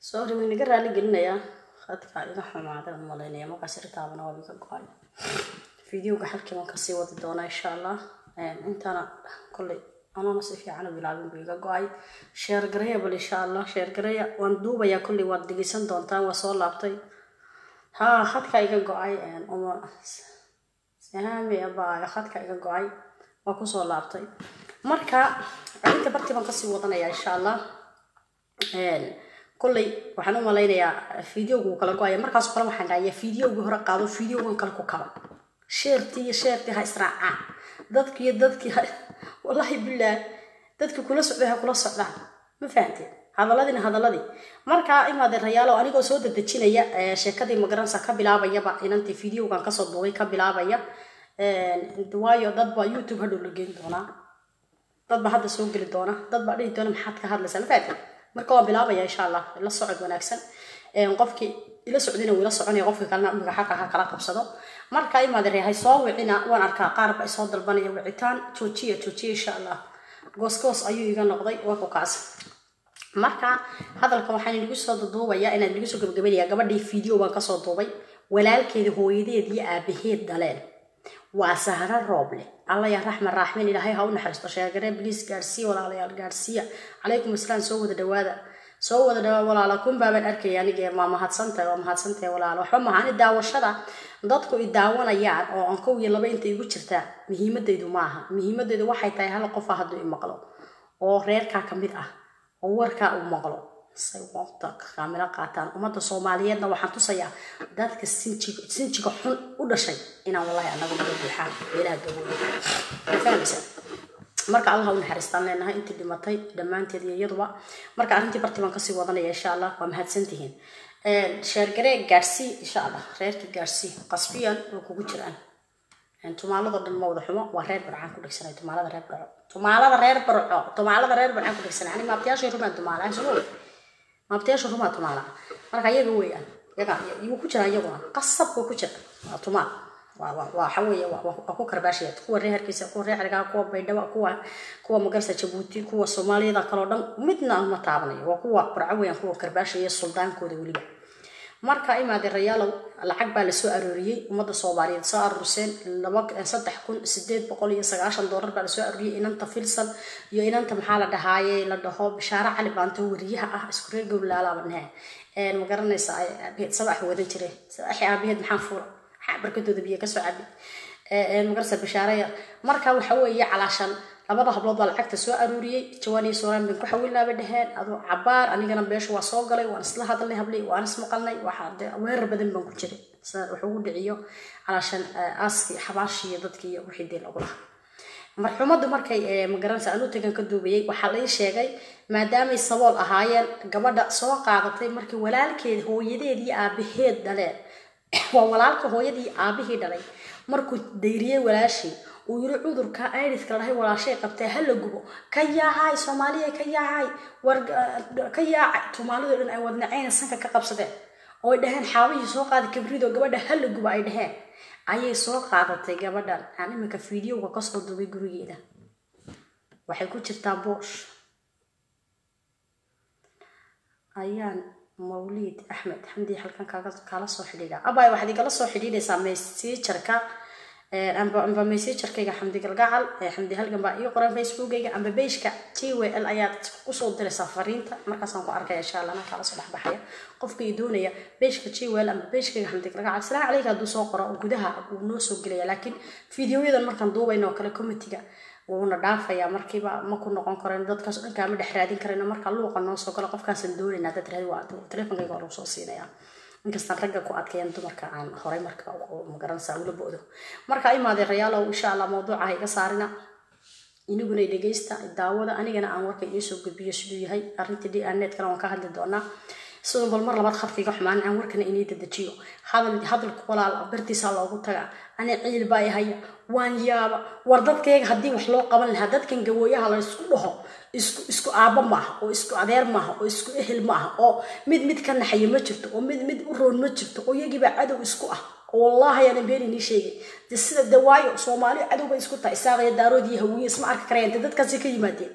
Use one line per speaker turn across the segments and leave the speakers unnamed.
sorry way naga raali gelinayaa khadka iga xumaaday aan malaynaya markaas ritaabana waa iga go-ay videoga halkii waan kasii wadi doonaa insha allah intana kolley anoona si fiican u bilaabin buu iga go-ay sheer gareya bal insha allah sheer gareya waan duubayaa kolley waad dhegeysan doontaan waa soo laabtay ha khadka iga go-ay uma sahami abaayo khadka iga go-ay waa kusoo laabtay marka arrinta bartii baan kasii wadanaya insha allah kolley waxaan u malaynayaa videogu wuu kala go-aya markaas kale waxaan dhahayaa videogii hore qaado videogan kale ku kaba sheertii iyo sheertii ha israacaan dadki iyo dadkii wallahi bilaah dadkii kula socday ha kula socdaan ma fahanteen hadaladiina hadaladii marka imaade rayaalo anigoo soo dadejinaya sheekadii magaransa ka bilaabayaba inantii videogan kasoo duubay ka bilaabaya waayo dad baa youtube hadhow la geyn doonaa dad baa hadda soo geli doona dad baa dhihi doona maxaad ka hadlaysaa ma fahanteen marka waan bilaabaya insha allah la socod wanaagsan qofkii ila socdina wuu ila soconaya qofkii kalena imiga xaqa ha kala qabsado marka imaade reehay soo wicina waan arkaa qaar ba isoo dalbanaya wicitaan joojiya joojiya insha allah goosgoos ayuu iga noqday waa ku kaas marka hadalka waxaan inagu soo duubayaa inaan inagu soo gabagabanaya gabadhii video baan kasoo duubay walaalkeeda hooyadeed iyo aabaheed dhaleen waa sahro rooble alla yaa raxma raaxmin ilaahay ha u naxariisto sheegare bliis gaadhsiiya walaalayaal gaadhsiiya calaykum asalaam soo wada dhawaada soo wada dhawaada walaala kun baabaan arkaya anige waa mahadsantahay waa mahadsantahay walaala waxba maha ani daawashada dadku i daawanayaan oo aan kow iyo laba inta igu jirtaa muhiimadaydu maaha muhiimadaydu waxay tahay hal qofa hadduu i maqlo oo reerkaa ka mid ah oo warkaa uu maqlo say waqta kaamilo qaataan ummadda soomaaliyeedna waxaan tusayaa dadka sinjiga sinjiga xun u dhashay inaan wallahi anagu naga buuxaan meelaha gabooda fahmaysa marka allah u naxariistaan leenahay intii dhimatay dhammaanteed iyo iyaduba marka arrintii bartii baan kasii wadanaya insha allah waa mahadsantihiin sheergaree gaadhsii insha allah reerkii gaadhsii qasbiyan oo kugu jiraan tumaalado dhan ma wada xumo waa reer barcaan ku dhegsanay tumaalada reer barco tumaalada reer barco tumaalada reer barcaan ku dhegsanay ani maabtayaashay rumaan tumaala soo maabtayaasha rumaa tumaala marka iyaga weeyaan iyaga iyagu ku jira iyaguna qasab buu ku jira waa tumaal waxa weeye waa ku karbaashaya kuwa reer hargeysa kuwa reer xergaa kuwa baydhabo kuwa kuwa magarsa jabuuti kuwa soomaaliyada kaloo dhan midna aan ma taabanayo waa kuwa barco weeyaan kuwa karbaashaya suldaankooda weliba marka imaade rayaalow lacag baa lasoo arooriyey ummadda soomaaliyeed soo aruurseen laba saddex kun sideed boqol iyo sagaashan doolar baa lasoo arooriyey inanta filsan iyo inanta maxaa la dhahaaye la dhaho bishaare cali baanto wariyaha ah isku reer gowlaalaaba nehe ma garanaysa aabaheed sabax wadan jire sabaxi aabaheed maxaa fuura maxaa barkadooda biyo kasoo cabi magarasa bishaare yar marka waxa weeye calaashan labada hablood baa lacagta soo aruuriyey jawaan iyo suuraan bin ku xawilnaaba dheheen aduu cabaar anigana beesha waa soo galay waan isla hadalnay hablay waan ismaqalnay waxaa weerar badan baan ku jiray wax ugu dhiciyo calaashan aaskii xabaashiiyo dadkii wixii dee lagu lahaa marxuumaddu markay magaranaysa anu tagan ka duubayay waxaa lai sheegay maadaamay sabool ahaayeen gabadha soo qaadatay markii walaalkeed hooyadeed iyo aabaheed dhaleen waa walaalka hooyadii aabihii dhalay markuu dayriyey walaashii uu yiri cudurka idiska lahay walaashay qabtee hala gubo ka yaacay soomaaliya ka yaacay war ka yaacay tumaalidu dhan ay wadnaceyna sanka ka qabsadeen oo ay dhaheen xaabihii soo qaaday kabrido gabadha hala gubo ay dhaheen ayay soo qaadatay gabadhan aan iminka fideoga kasoo duubay gurigeeda waxay ku jirtaa boosh ayaan mawliid axmed xamdi halkan kaala soo xidhiidha abay waxaad igala soo xidhiidhaysaa messengerka amba messengerkayga xamdi galgacal xamdi halgan baa ii qoran facebookayga amba beishka t w l ayaad usoo diraysaa fariinta markaasaan ku arkaya insha allah anaa kaala soo dhexbaxaya qofka ii doonaya beishka t w l amba beishkayga xamdi galgacal salaamu calayka hadduu soo qoro oo gudaha wuu noo soo gelaya laakiin fideoyadan markaan duubayno oo kale comitiga wuuna dhaafayaa markiiba ma ku noqon karen dadkaas dhankaa ma dhex raadin karayno marka luuqa noo soo galo qofkaasaan doonaynaa dad raadi waa teleefonkayga waa lagu soo siinayaa inkastaan ragga ku adkeeyan dumarka aan horay marka magaranaysaa ula boodo marka imaadee rayaalow insha allah mawduuca ha iga saarina iniguna dhegeysta daawada anigana aan warka iisoo gudbiyo siduu yahay arrintii d n netkana waan ka hadli doonaa sidoo bal mar labaad khadka iga xumaan aan warkana inii dedejiyo hadal hadalka walaal bartiisa loogu taga ani ciil baa haya waan yaaba war dadkayga haddii wax loo qaban lahaa dadkan gawooyaha la isku dhaho isku isku aabbo maaha oo isku adeer maaha oo isku ehel maaha oo mid mid ka naxaya ma jirto oo mid mid u roon ma jirto oo iyagiibaa cadow isku ah oo wallaahi aanan been inii sheegay de sida de waayo soomaali cadowbay isku tahay isaaqaya daarood iyo hawiye isma arki karayaan de dadkaasi ka yimaadeen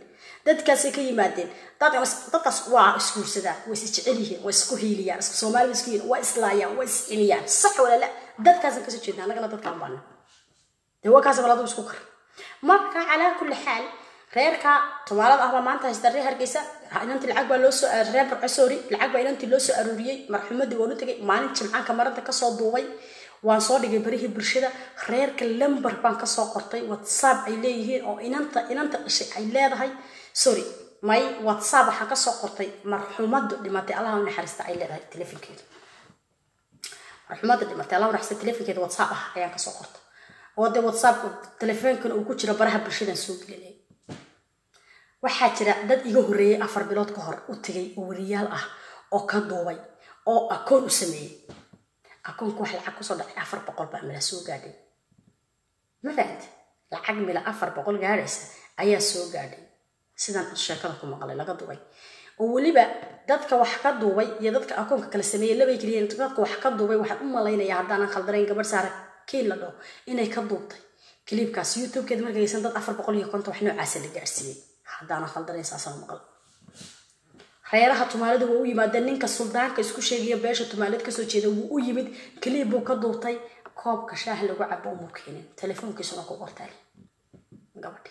dadkaasay ka yimaadeen dadkaas waa isguursadaan way is jecel yihiin way isku hiiliyaan isku soomaali isku hiiliyaan waa islaayaan waa isciliyaan sax walaala dadkaasaan kasoo jeedna annagana dadkaan baana dee waa kaas baladu isku kar marka calaa kulli xaal reerka tumaalada ahbaa maanta haysta reer hargeysa inantii lacag baa loo soo reer barcosori lacag baa inantii loo soo aruuriyey marxumadii waan u tegay maalin jimcaanka maranta kasoo duubay waan soo dhigay barihii bulshada reerka lamber baan kasoo qortay whatsapp ay leeyihiin oo inanta inanta dhashay ay leedahay sorry may whatsapp waxaan kasoo qortay marxumadu dhimatay allaha u naxariista ay leedahay telefonkeeda marxumada dhimatay allaha u naxariista telefonkeeda whatsapp ah ayaan kasoo qortay oo dee whatsapp telefoonkan uu ku jiro baraha bulshadan soo gelinay waxaa jira dad iga horreeyay afar bilood ka hor u tegay oo wariyaal ah oo ka duubay oo akoon u sameeyey akoonku wax lacag kusoo dhacay afar boqol baa mila soo gaadhay ma fahamte lacag mila afar boqol gaadhaysa ayaa soo gaadhay sidaan sheekada ku maqlay laga duubay oo weliba dadka wax ka duubay iyo dadka akoonka kala sameeyey labay keliya dadka wax ka duubay waxaan u malaynayaa haddaanan khaldanayn gabadh saara kiin la dhaho inay ka duubtay kiliibkaas youtubekeeda markaysan dad afar boqol iyo konton wax noocaasa la gaarsiiyey haddaanan khaldanayn saasaan maqal reeraha tumaalada waa u yimaadeen ninka suldaanka isku sheegaya beesha tumaalad kasoo jeeda wuu u yimid kaliib buu ka duubtay koobka shaah lagu cabo umuu keenin telefoonkiisuna ku qortaale gabadhi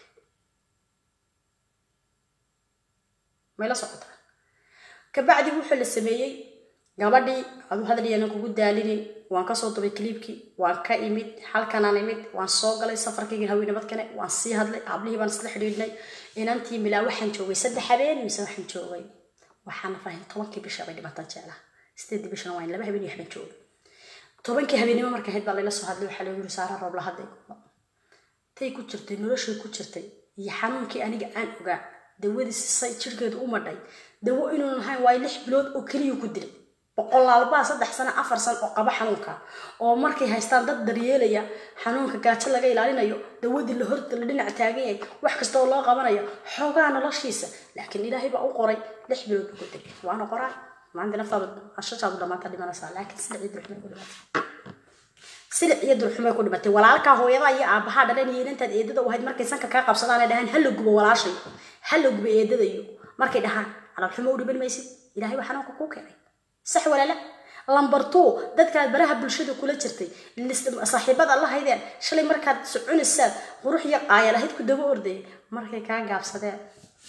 mayla socotaa kabacdi wuxuu la sameeyey gabadhii adu hadalyanan kugu daalinin waan kasoo dubay kaliibkii waan ka imid halkanaan imid waan soo galay safarkaygii haweenabadkane waan sii hadlay ablihii baan isla xidhiidhnay inantii milaa waxaan joogay saddex habeen mise waxaan joogay waxaana fahin tobankii bisha bay dhibatan jeclaa sideedii bishana waa in laba habeen iyo waxbaan joogay tobankii habeenimo marka ahayd baa layla soo hadlay waxaa lagu yiri saara roob la hadlay tay ku jirtay noloshay ku jirtay iyo xanuunkii aniga aan ogaa dawadiisi say jirkeedu u madhay dawo inuun ahayn waayo lix bilood oo keliya ku dilay boqolaalbaa saddex sano afar sano oo qaba xanuunka oo markay haystaan dad daryeelaya xanuunka gaajo laga ilaalinayo dawadii la horta la dhinac taagan yahay wax kasta oo loo qabanayo xoogaa noloshiisa laakiin ilaahay baa u qoray lix bilood buu ku dilay waana qoraa maanta naftaada ashashaadu dhamaata dhimanaysaa laakiin silic iyo durxumay ku dhimatay silic iyo durxumay ku dhimatay walaalkaa hooyada iyo aabahaa dhalan iyo inantaad eedada u ahayd markay sanka kaa qabsadaan ay dhahaan hala gubo walaashay hala gubo eedadayo markay dhahaan calaalxumo u dhiban maysid ilaahay waa xanuunka kuu keenay sax walaala lambar two dadkaad baraha bulshada kula jirtay saaxiibada la haydeen shalay markaad soconaysaan qurux iyo qaayal ahayd ku daba ordayay markay kaa gaabsadeen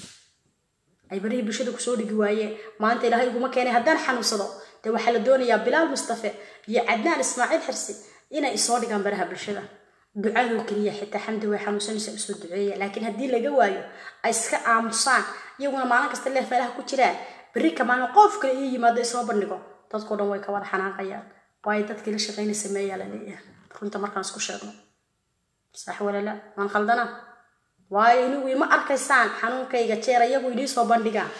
ay barihii bulshada kusoo dhigi waayeen maanta ilaahay iguma keenay haddaan xanuunsado dee waxaa la doonayaa bilaal mustafe iyo cadnaan ismaaciil xirsi inay isoo dhigaan baraha bulshada ducadoo keliya xitaa xamdi way xanuunsanaysa usoo duceeya laakiin haddii laga waayo ay iska aamusaan iyaguna maalin kasta leef meelaha ku jiraan berri ka maalin qof kale ii yimaado isoo bandhigo dadkao dhan way ka wada xanaaqayaan waayo dadkii la shaqayna sameeyaa la leeyahay runta markaan isku sheegno sax walala waan khaldana waayo inigu ima arkaysaan xanuunkayga jeer iyagu idii soo bandhigaan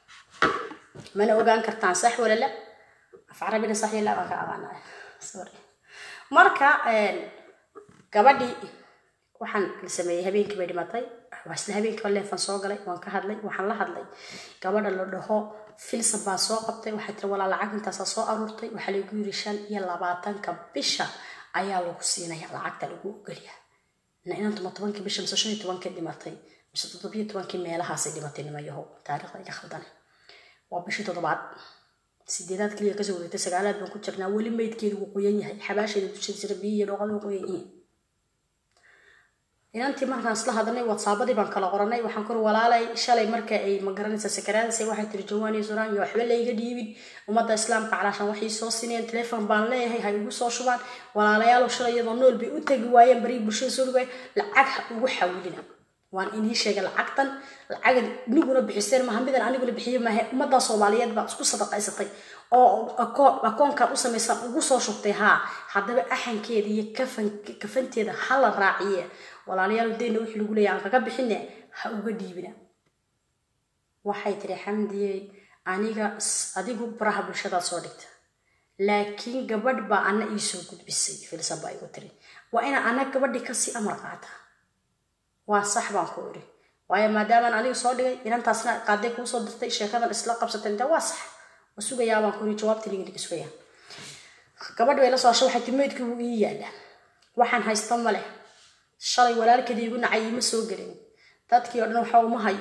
mana ogaan kartaan sax walala af carabina sax yalaa baan ka aqaanaya sorry marka gabadhii waxaan la sameeyey habeenkii bay dhimatay waa isla habeenkiiba leefan soo galay waan ka hadlay waxaan la hadlay gabadha la dhaho filsan baa soo qabtay waxay tiri walaa lacag intaasaa soo aruurtay waxaa lagu yiri shan iyo labaatanka bisha ayaa lagu siinaya lacagta lagu ogolyaa inantuma tobankii bisha mise shan iyo tobankii dhimatay mise toddobiyo tobankii meelahaasay dhimatay nimayaho taariikhda iga khaldane waa bishii toddobaad sideedaad keliya kasoo wareegtay sagaalaad baan ku jirnaa weli meydkeedu wuu qoyan yahay xabaasheeda dusheeda jira biyo iyo dhooqada qoyan yihiin inantii markaan isla hadalnay whatsappadii baan kala qoranay waxaan kuri walaalay shalay marka ay magaranaysa sakaraadasay waxay tiri jawaan iyo suraan iyo waxba layga dhiibin ummadda islaamka calaashan waxay soo sineen telefon baan leeyahay ha igu soo shubaan walaalayaal shalay iyadoo nool bay u tegi waayeen barii bulshada soo dhigay lacag ha ugu xawilina waan inii sheegay lacagtan lacag iniguna bixiseen maaha midan aniguna bixiye maahe ummadda soomaaliyeed baa isku sadaqaysatay oo akoonkan u samaysan ugu soo shubtay haa haddaba axankeeda iyo kafanteeda ha la raaciye walaalayaal dayna wixii lagu leeyahay aan kaga bixine ha uga dhiibina waxay tiri xamdiyey aniga adigu baraha bulshadaad soo dhigta laakiin gabadh baa ana iisoo gudbisay filsan baa igu tiri waa inaan ana gabadhi kasii amar qaata waa sax baan ku iri waayo maadaamaan aniga soo dhigay inantaasna qaaday kuu soo dirtay sheekadan isla qabsatay inta waa sax waa sugayaa baan ku iri jawaabta liga sugaya gabadh bay la soo hashay waxay tiri meydkii wuu ii yaalaa waxaan haysta ma leh shalay walaalkeeda igu nacay ima soo gelin dadkii oo dhan waxa uma hayo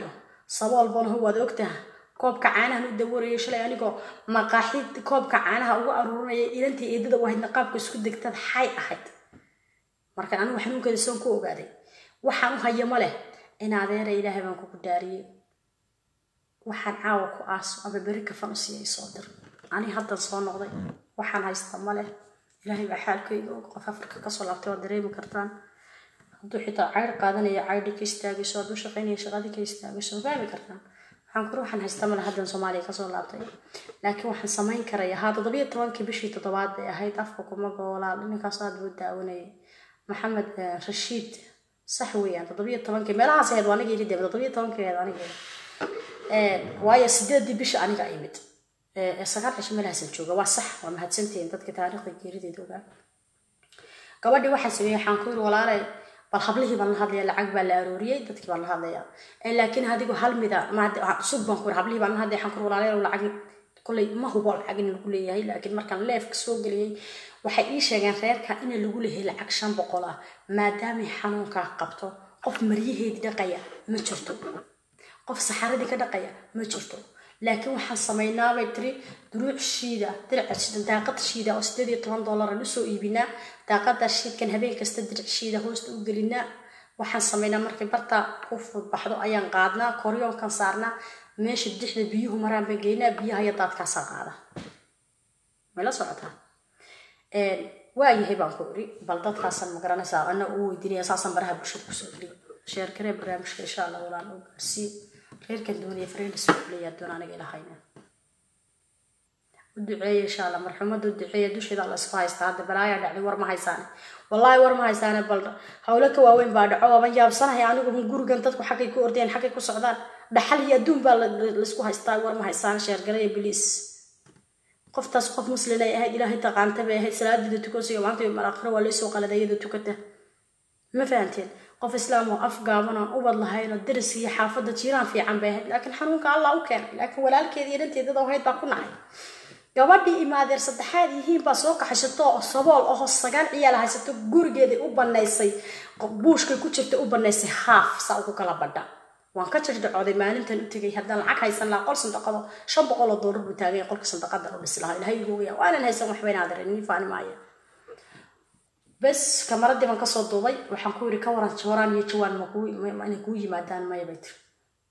sabool banaho waad ogtaha koobka caanahan u dawarayay shalay anigoo maqaaxid koobka caanaha ugu aruurinaya ilantii eedada wahaydna qaabka isku degtad xay ahayd marka anigu xanuunkeeda soon ku ogaaday waxaan u hayo ma leh in adeera ilaahay baan kugu daariyey waxaan caawa ku aaso ama beri kafan u siiyay soo dir ani haddan soo noqday waxaan haysta ma leh ilaahay baa xaalkayga og qof afrika kasoo laabtay waad dareemi kartaan hadduu xitaa cayr qaadanaya caydhi ka istaagayso hadduu shaqaynaya shaqadii ka istaagayso fahmi kartaan waxaan kuri waxaan haysta male haddan soomaaliya kasoo laabtay laakiin waxaan samayn karaya haa toddobiyo tobankii bishii toddobaad bay ahayd afka kuma goolaa ninkaas aad buu daawanayay maxamed rashiid sax weeyaan toddobiyo tobankii meelahaas ahayd waa aniga yidhi dee toddobiyo tobankii ahayd aniga waayo sideedii bisha aniga imid sagaal cisho meelahaasan jooga waa sax waa mahadsantihiin dadka taariikhda geerideeda ogaa gabadhii waxaan sameeyey waxaan ku yiri walaalay bal hablihii baan la hadlaya lacag baa la arooriyey dadkii baan la hadlaya laakiin adigu hal mida sug baan ku yiri hablihii baan la hadlaya waxaan ku yiri walaalay lacag kolley ma hubo lacag in lagu leeyahay laakiin markaan leefka soo geliyey waxay ii sheegeen reerka in lagu leeyahay lacag shan boqol ah maadaamay xanuunkaa qabto qof maryaheedii dhaqaya ma jirto qof saxaradii ka dhaqaya ma jirto laakiin waxaan samaynaa bay tiri duruuc shiida diraca shiida daaqad shiida oo sideed iyo toban dollar aan usoo iibinaa daaqada shiidkan habeen kasta dirac shiida hoosta u gelinaa waxaan samaynaa markay barta ku fudbaxdo ayaan qaadnaa koryoonkan saarnaa meesha dixda biyuhu maraan baan geynaa biyaha iyo daadkaasaa qaada mayla socotaa waayahay baan ku iri bal dadkaasan ma garanaysaa ana uu weydiinaya saasan baraha bulshada kusoo geliyo sheerkaree barnaamijka insha allah walaan u gaarsii reerkan doonaya fareen soo leeyaa doon aniga ilahayna u duceeya insha allah marxumada u duceeya dusheeda la isku haystaa hadda balaayaa dhacday war ma haysaane wallaahi war ma haysaane bal hawlo ka waaweyn baa dhaco waaban yaabsanahay anigu gurigan dadku xaggay ku ordeen xaggay ku socdaan dhaxal iyo adduun baa laisku haystaa war ma haysaane sheergalaya biliis qoftaas qof muslin ay ahayd ilaahay taqaanta bay ahayd salaadida tukansiga maanta iyo maraakhiro waa laysoo qaladay iyada tukata ma fahanteen qof islaam oo af gaaban oo ubad lahayn oo daris iyo xaafadda jiiraan fiican bay ahayd laakiin xanuunka allah u keenay laakiin walaalkeeda iyo dhanteedada ahayd baa ku nacay gabadhii imaadeer saddexaad yihiin baa soo kaxaysato oo sabool aho sagaal ciyaal haysato gurigeedii u banaysay buushkay ku jirta u banaysay haaf saa ugu kala badha waan ka jirdhacooday maalintan u tegay haddaan lacag haysan lahaa qol sandaqado shan boqol oo doolar buu taagay qolka sandaqada u dhisi lahaa ilahay igu weyaa waanan haysan waxba inaadeer nin faani maayo bes kamaradii baan kasoo duubay waxaan ku yiri ka waran jooraan iyo jawaan inay kuu yimaadaan maya bay tiri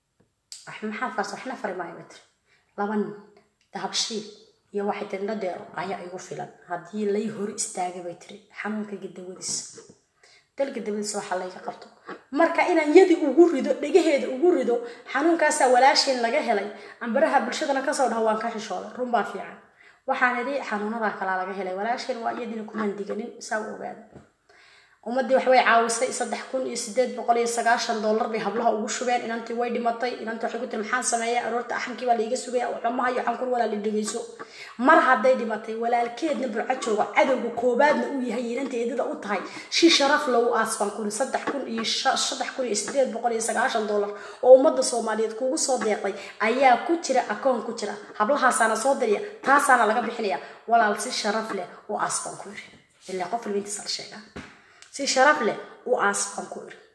maxaa faras waxna fari maayo bay tiri laba nin dahabshiil iyo waxay tiri dhadeero ayaa igu filan haddii lay hor istaagay bay tiri xanuunkayga dawadiis dalka dawadiis waxaa layga qabto marka inaan yadi ugu rido dhegaheeda ugu rido xanuunkaasaa walaasheen laga helay ambaraha bulshadana kasoo dhaho waan ka xishooday run baa fiican waxaan idhi xanuunadaa kalaa laga helay walaasheen waa iyadiina kumaan diganin saa u ogaada ummaddii waxbay caawisay saddex kun iyo sideed boqol iyo sagaashan dollar bay hablaha ugu shubeen inantii way dhimatay inantii waxay ku tiri maxaan sameeya aroorta axankii baa laiga sugaya waxumaha iyo xankur walaali dhegeyso mar hadday dhimatay walaalkeedna burco jooga cadowga koobaadna uu yahay inantii eedada u tahay shi sharaf lagu aasbaan kuri saddex kun iyo saddex kun iyo sideed boqol iyo sagaashan dollar oo ummadda soomaaliyeed kugu soo deeqday ayaa ku jira akoon ku jira hablahaasaana soo diriya taasaana laga bixinaya walaal si sharaf leh u aasbaan ku yiri ilaa qof libintiisa la sheegaa si sharaf leh u aas baan ku iri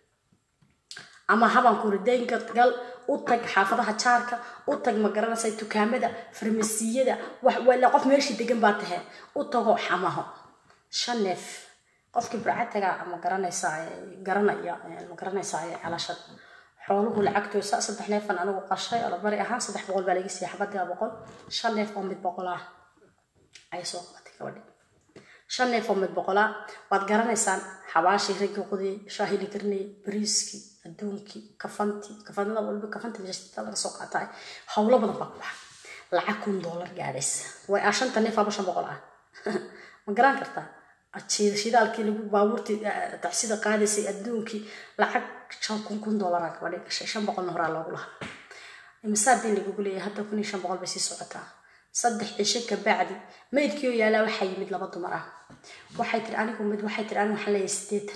ama habaan ku iri daynka gal u tag xaafadaha jaarka u tag ma garanaysa dukaamada farmasiyada wax wala qof meeshii degan baa tahay u tago xamaho shan neef qofkii burcataga ma garanaysaa garanaya ma garanaysaa calashad xooluhu lacagtoosa saddex neefan anigu qashay olabari ahaan saddex boqol baa laga siiyay xabadii boqol shan neef oo mid boqol ah ay soo qabatay gabadhi shan neef oo mid boqolaa waad garanaysaan xabaashii raggii qudii shaahili karnay bariiskii adduunkii kafantii kafanada walba kafantii mashta laga soo qaataay howlo badan baa ku baxa lacag kun doolar gaadhaysa way ah shanta neef aba shan boqol ah ma garan kartaa shidaalkii lagu baabuurtii tacsida qaadaysay adduunkii lacag shan kun kun doolara gabadhi gashay shan boqolna horaa loogu lahaa imisaadin lagugu leeyahay hadda kun iyo shan boqol bay sii socotaa saddex cisho kabacdi maydkii oo yaalaa waxaa yimid laba dumar ah waxay tiri anigu mid waxay tiri anigu waxaan leeyahay sideetan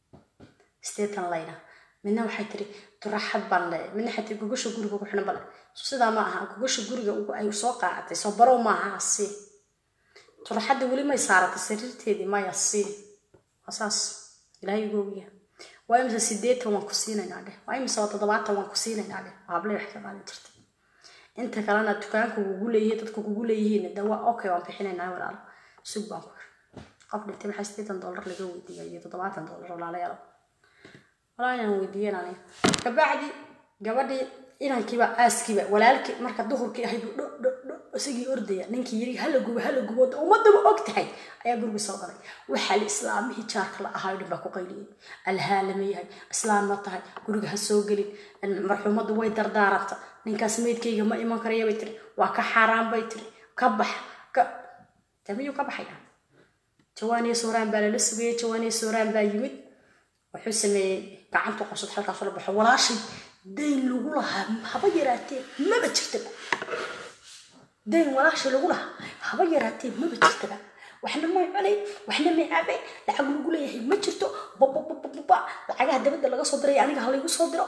sideetan layna midna waxay tiri turaxad baan leeyahay midna waxay tiri gogasha guriga ugu xidhan bale sidaa ma aha gogasha guriga ay soo qaadatay soo barow maaha si turaxadda weli may saaratay sariirteedii maya si waa saas ilaahay ugu ogyahay waa imise sideetan waan ku siinaynaa dheh waa imise toddobaatan waan ku siinaynaa dheh hable wax ka qaadan jirta inta kalena dukaanka kugu leeyihiin dadka kugu leeyihiin de waa okay waan bixinaynaa walaalo sug baan ku qof dhintay maxaa sideetan dollar laga weydiiya iyo toddobaatan dollar walaalayaal walaa inaan weydiiyan aniga kabacdi gabadhii inankiiba aaskiiba walaalkii marka duhurkii ahayd dho dho dho isagii ordaya ninkii yiri hala gubo hala gubo ummadaba og tahay ayaa guriga soo galay waxaa la islaamihii jaarka la ahaa dhan baa ku qayliyey alhaalama yahay islaam ma tahay guriga ha soo gelin marxuumaddu way dardaaranta ninkaas meydkayga ma iman karaya bay tiri waa ka xaaraan bay tiri ka bax ka damiyuu ka baxaya jawaaniya sooraan baa lala sugayay jawaaniya sooraan baa yimid wuxuu sameeyey gacantu qabsad halkaasoo la baxo walaashay dayn lagu lahaa haba yaraatee maba jirtaba dayn walaashay lagu lahaa haba yaraatee maba jirtaba waxna may cunay waxna may cabay lacag lagu leeyahay ma jirto bababababa lacagaha dabadda laga soo diray aniga halaygu soo diro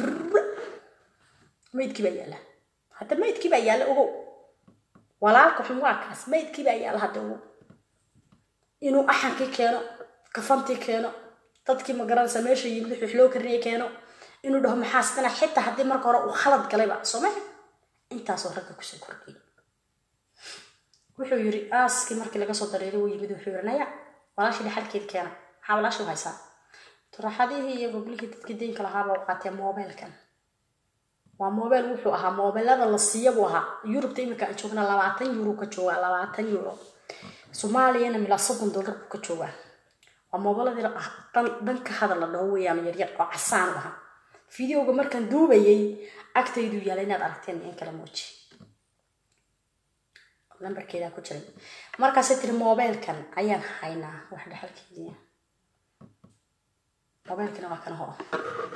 maydkii baa yaalla hadda maydkii baa yaalla ogow walaalka xun waa kaas maydkii baa yaalla hadda ogow inuu axankii keeno kafantii keeno dadkii magaranaysa meesha yimid wix loo karinaya keeno inuu dhaho maxaasdana xitaa haddii marka hore uu khalad galayba soo maha intaasoo ragga kusoo kordhiyay wuxuu yiri aaskii markii laga soo dareeray uu yimid wuxuu yiri naya walaashii dhaxalkeed keena maxaa walaashii u haysaa turaxadihii iyo goblihii dadkii deynka lahaaba u qaatee moobeelkan waa moobeel wuxuu ahaa moobeelada la siiya buu ahaa yurubta iminka aan joogna labaatan euro ka joogaa labaatan euro soomaaliyana milaa soddon dollar buu ka joogaa waa moobeeladii dan dan ka hadal la dhaho weeyaan yaryar oo casaan u ahaa fideoga markaan duubayay agtaydu yaala inaad aragteen in kala muuji lambarkeedaa ku jiray markaasay tiri moobeelkan ayaan haynaa wax dhexalkeedii moobeelkana waa kana horo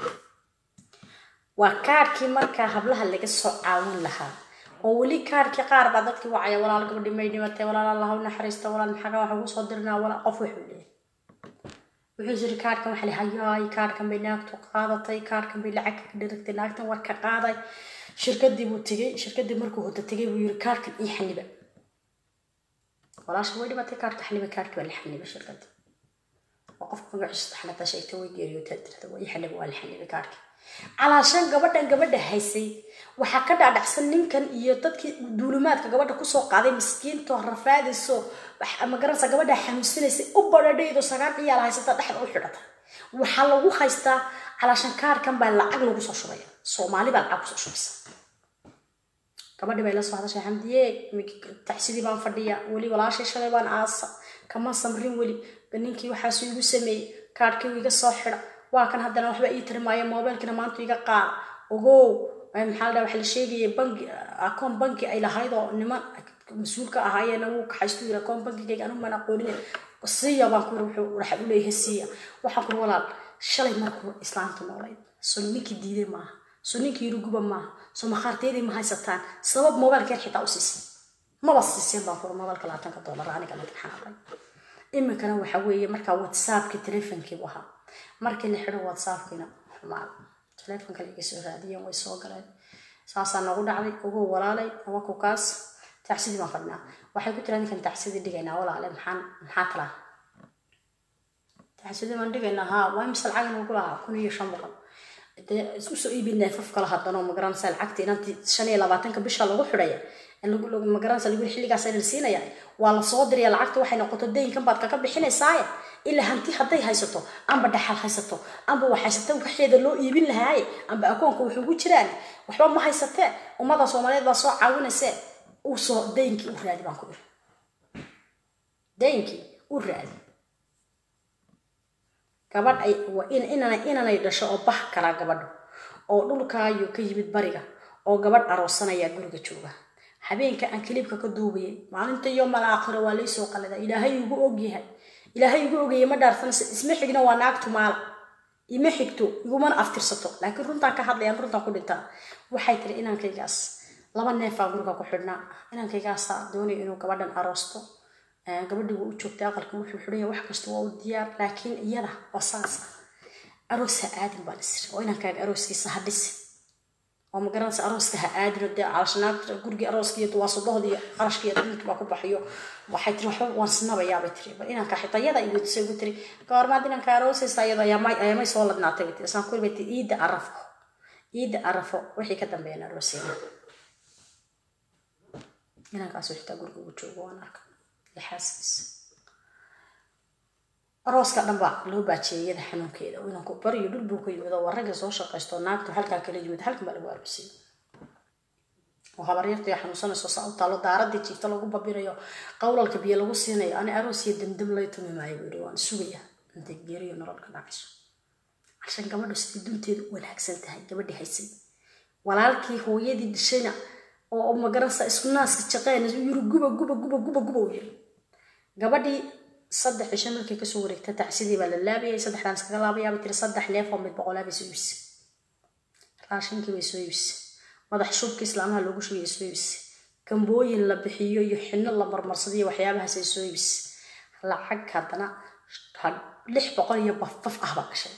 waa kaarhkii markaa hablaha laga soo caawin lahaa oo weli kaarhkii qaar baa dadkii wacaya walaal gabadhi may dhimatay walaal allah u naxariista walaal maxaga waxa ugu soo dirnaa walaal qof wuxuu leeyahay wuxuu yiri kaarhkan waxa la hayaay kaarhkan bay naagtu qaadatay kaarhkan bay lacag ka dhiragtay naagtan war ka qaaday shirkadii buu tegey shirkadii markuu hoda tegay buu yiri kaarhkan ii xaniba walaasha way dhimatay kaarhka xaniba kaarhki waa la xaniba shirkadii oo qofka magaciisa taxnata sheegta way geeriyoota tirada waa ii xaniba waa la xaniba kaarhki calaashan gabadhan gabadha haysay waxaa ka dhaadhacsan ninkan iyo dadkii duulimaadka gabadha kusoo qaaday miskiinto rafaadayso magaranaysa gabadha xanuunsanaysay u badhadhaydo sagaal ciyaal haysata dhexda u xidhata waxaa lagu haystaa calaashan kaarkan baa lacag lagu soo shubaya soomaali baa lacag kusoo shubaysa gabadhi bay la soo hadashay xamdiye taxsidii baan fadhiya weli walaashay shalay baan aasa kama samrin weli ninkii waxaasu igu sameeyey kaarhkii iga soo xidha waa kan haddana waxba ii tiri maayo moobeelkina maanta iga qaada ogow maxaa la waxa la sheegaya bangi akoon banki ay lahayd oo niman mas-uulka ahaayeen wuu kaxaystu yiri akoon bankigayga anu maan aqoonin siiya baan ku wuxuu waxa u leeyahay siiya waxaan ku walaal shalay markuu islaamtu noolayd soo ninkii diiday maaha soo ninkii yiri guba maaha soo makhaarteedii ma haysataan sabab moobeelkeed xitaa u siisay maba siiseen baan kuri moobeelka labaatanka doolar aniga marka xanaaqay iminkana waxa weeye markaa whatsappkii telefonkii buu ahaa markii la xidho whatsappkiina xumaad telefonka la iga soo raadiyeen way soo galeen saasaa nagu dhacday ugu walaalay awaku kaas taxsidii baan fadhinaa waxay ku jiraan ninkan taxsidii dhigaynaa walaale maxaan maxaa talaa taxsidii baan dhigaynaa haa waa imise lacag nagu lahaa kun iyo shan boqol dee isku soo iibi neefaf kala hadano magaranaysa lacagta inantii shan iyo labaatanka bisha lagu xidhaya magaranaysa lagu xilligaas la siinaya waa la soo diraya lacagta waxay noqoto daynkan baad kaga bixinaysaaye ilaa hanti hadday haysato amba dhaxal haysato amba wax haysata waxeeda loo iibin lahaaye amba akoonka wuxuu ugu jiraan waxba ma haysatee ummada soomaaliyeed baa soo caawinaysee u soo daynkii u raadi baan ku iri daynkii u raadi gabadh ay inanay dhasho oo bax kala gabadho oo dhulkaayo ka yimid bariga oo gabadh aroosanaya guriga jooga habeenka aan kaliibka ka duubayay maalinta iyo malaakhiro waa laysoo qalida ilaahay ugu ogyahay ilaahay igu ogayay ma dhaarsanaysa isma xigna waa naagtu maala ima xigto igumana aftirsato laakiin runtaan ka hadlayaan runtaan ku dhintaa waxay tiri inankaygaas laba neefaa guriga ku xidhnaa inankaygaasa doonaya inuu gabadhan aroosto gabadhii waa u joogtay aqalka wuxuu xidhanya wax kasta waa u diyaar laakiin iyada oo saas ah aroos ha aadin baan isir oo inankaaga arooskiisa ha dhisi oo magaranaysa arooska ha aadino dee calashanaagta gurigii arooska iyo duwaasadohda iyo qarashka iyo adduunka baa ku baxayo waxay tiri waxba waan sinabayaabay tiri bal inanka xitayada iyo weydiisay ugu tiri goormaad inanka aroosaysa iyadoo ayaamay soo ladnaatay bay tiri isaan kuri bay tiri iidda arafo iidda arafo wixii ka dambeeyana aroosayna inankaasuu xitaa guriga ugu joogo waan arka iyo xaaskiisa arooska dhan baa loo baajiyay iyada xanuunkeeda inanku bariyo dhul buu ka yimid oo waragga soo shaqaysto naagtu halkaa kala yimid halkan baa lagu aroosiyay oo habaryartii xanuunsanayso saa u taalo daaradii jiifta lagu babinayo qowlalka biyo lagu siinayo ani aroos iyo damdam lay tumi maayo buu yidhi waan sugaya intay geeriyo nolol ka dhacayso cashan gabadhu sidii dunteedu wanaagsan tahay gabadhii haysay walaalkii hooyadii dhishayna oo magaransa isku naaska jaqeen yiri guba guba guba guba guba u yiri gabadhii saddex cisho markay kasoo wareegta tacsidii baa la laabayay saddexdaan iskaga laabayaa bay tiri saddex neef oo mid boqolaa bay soo iibisay raashinkii bay soo iibisay madax shubka islaamaha loogu shugay soo iibisay gambooyin la bixiyo iyo xino la marmarsadiyo waxyaabahaasay soo iibisay lacag haddana lix boqol iyo bafbaf ah baa gashay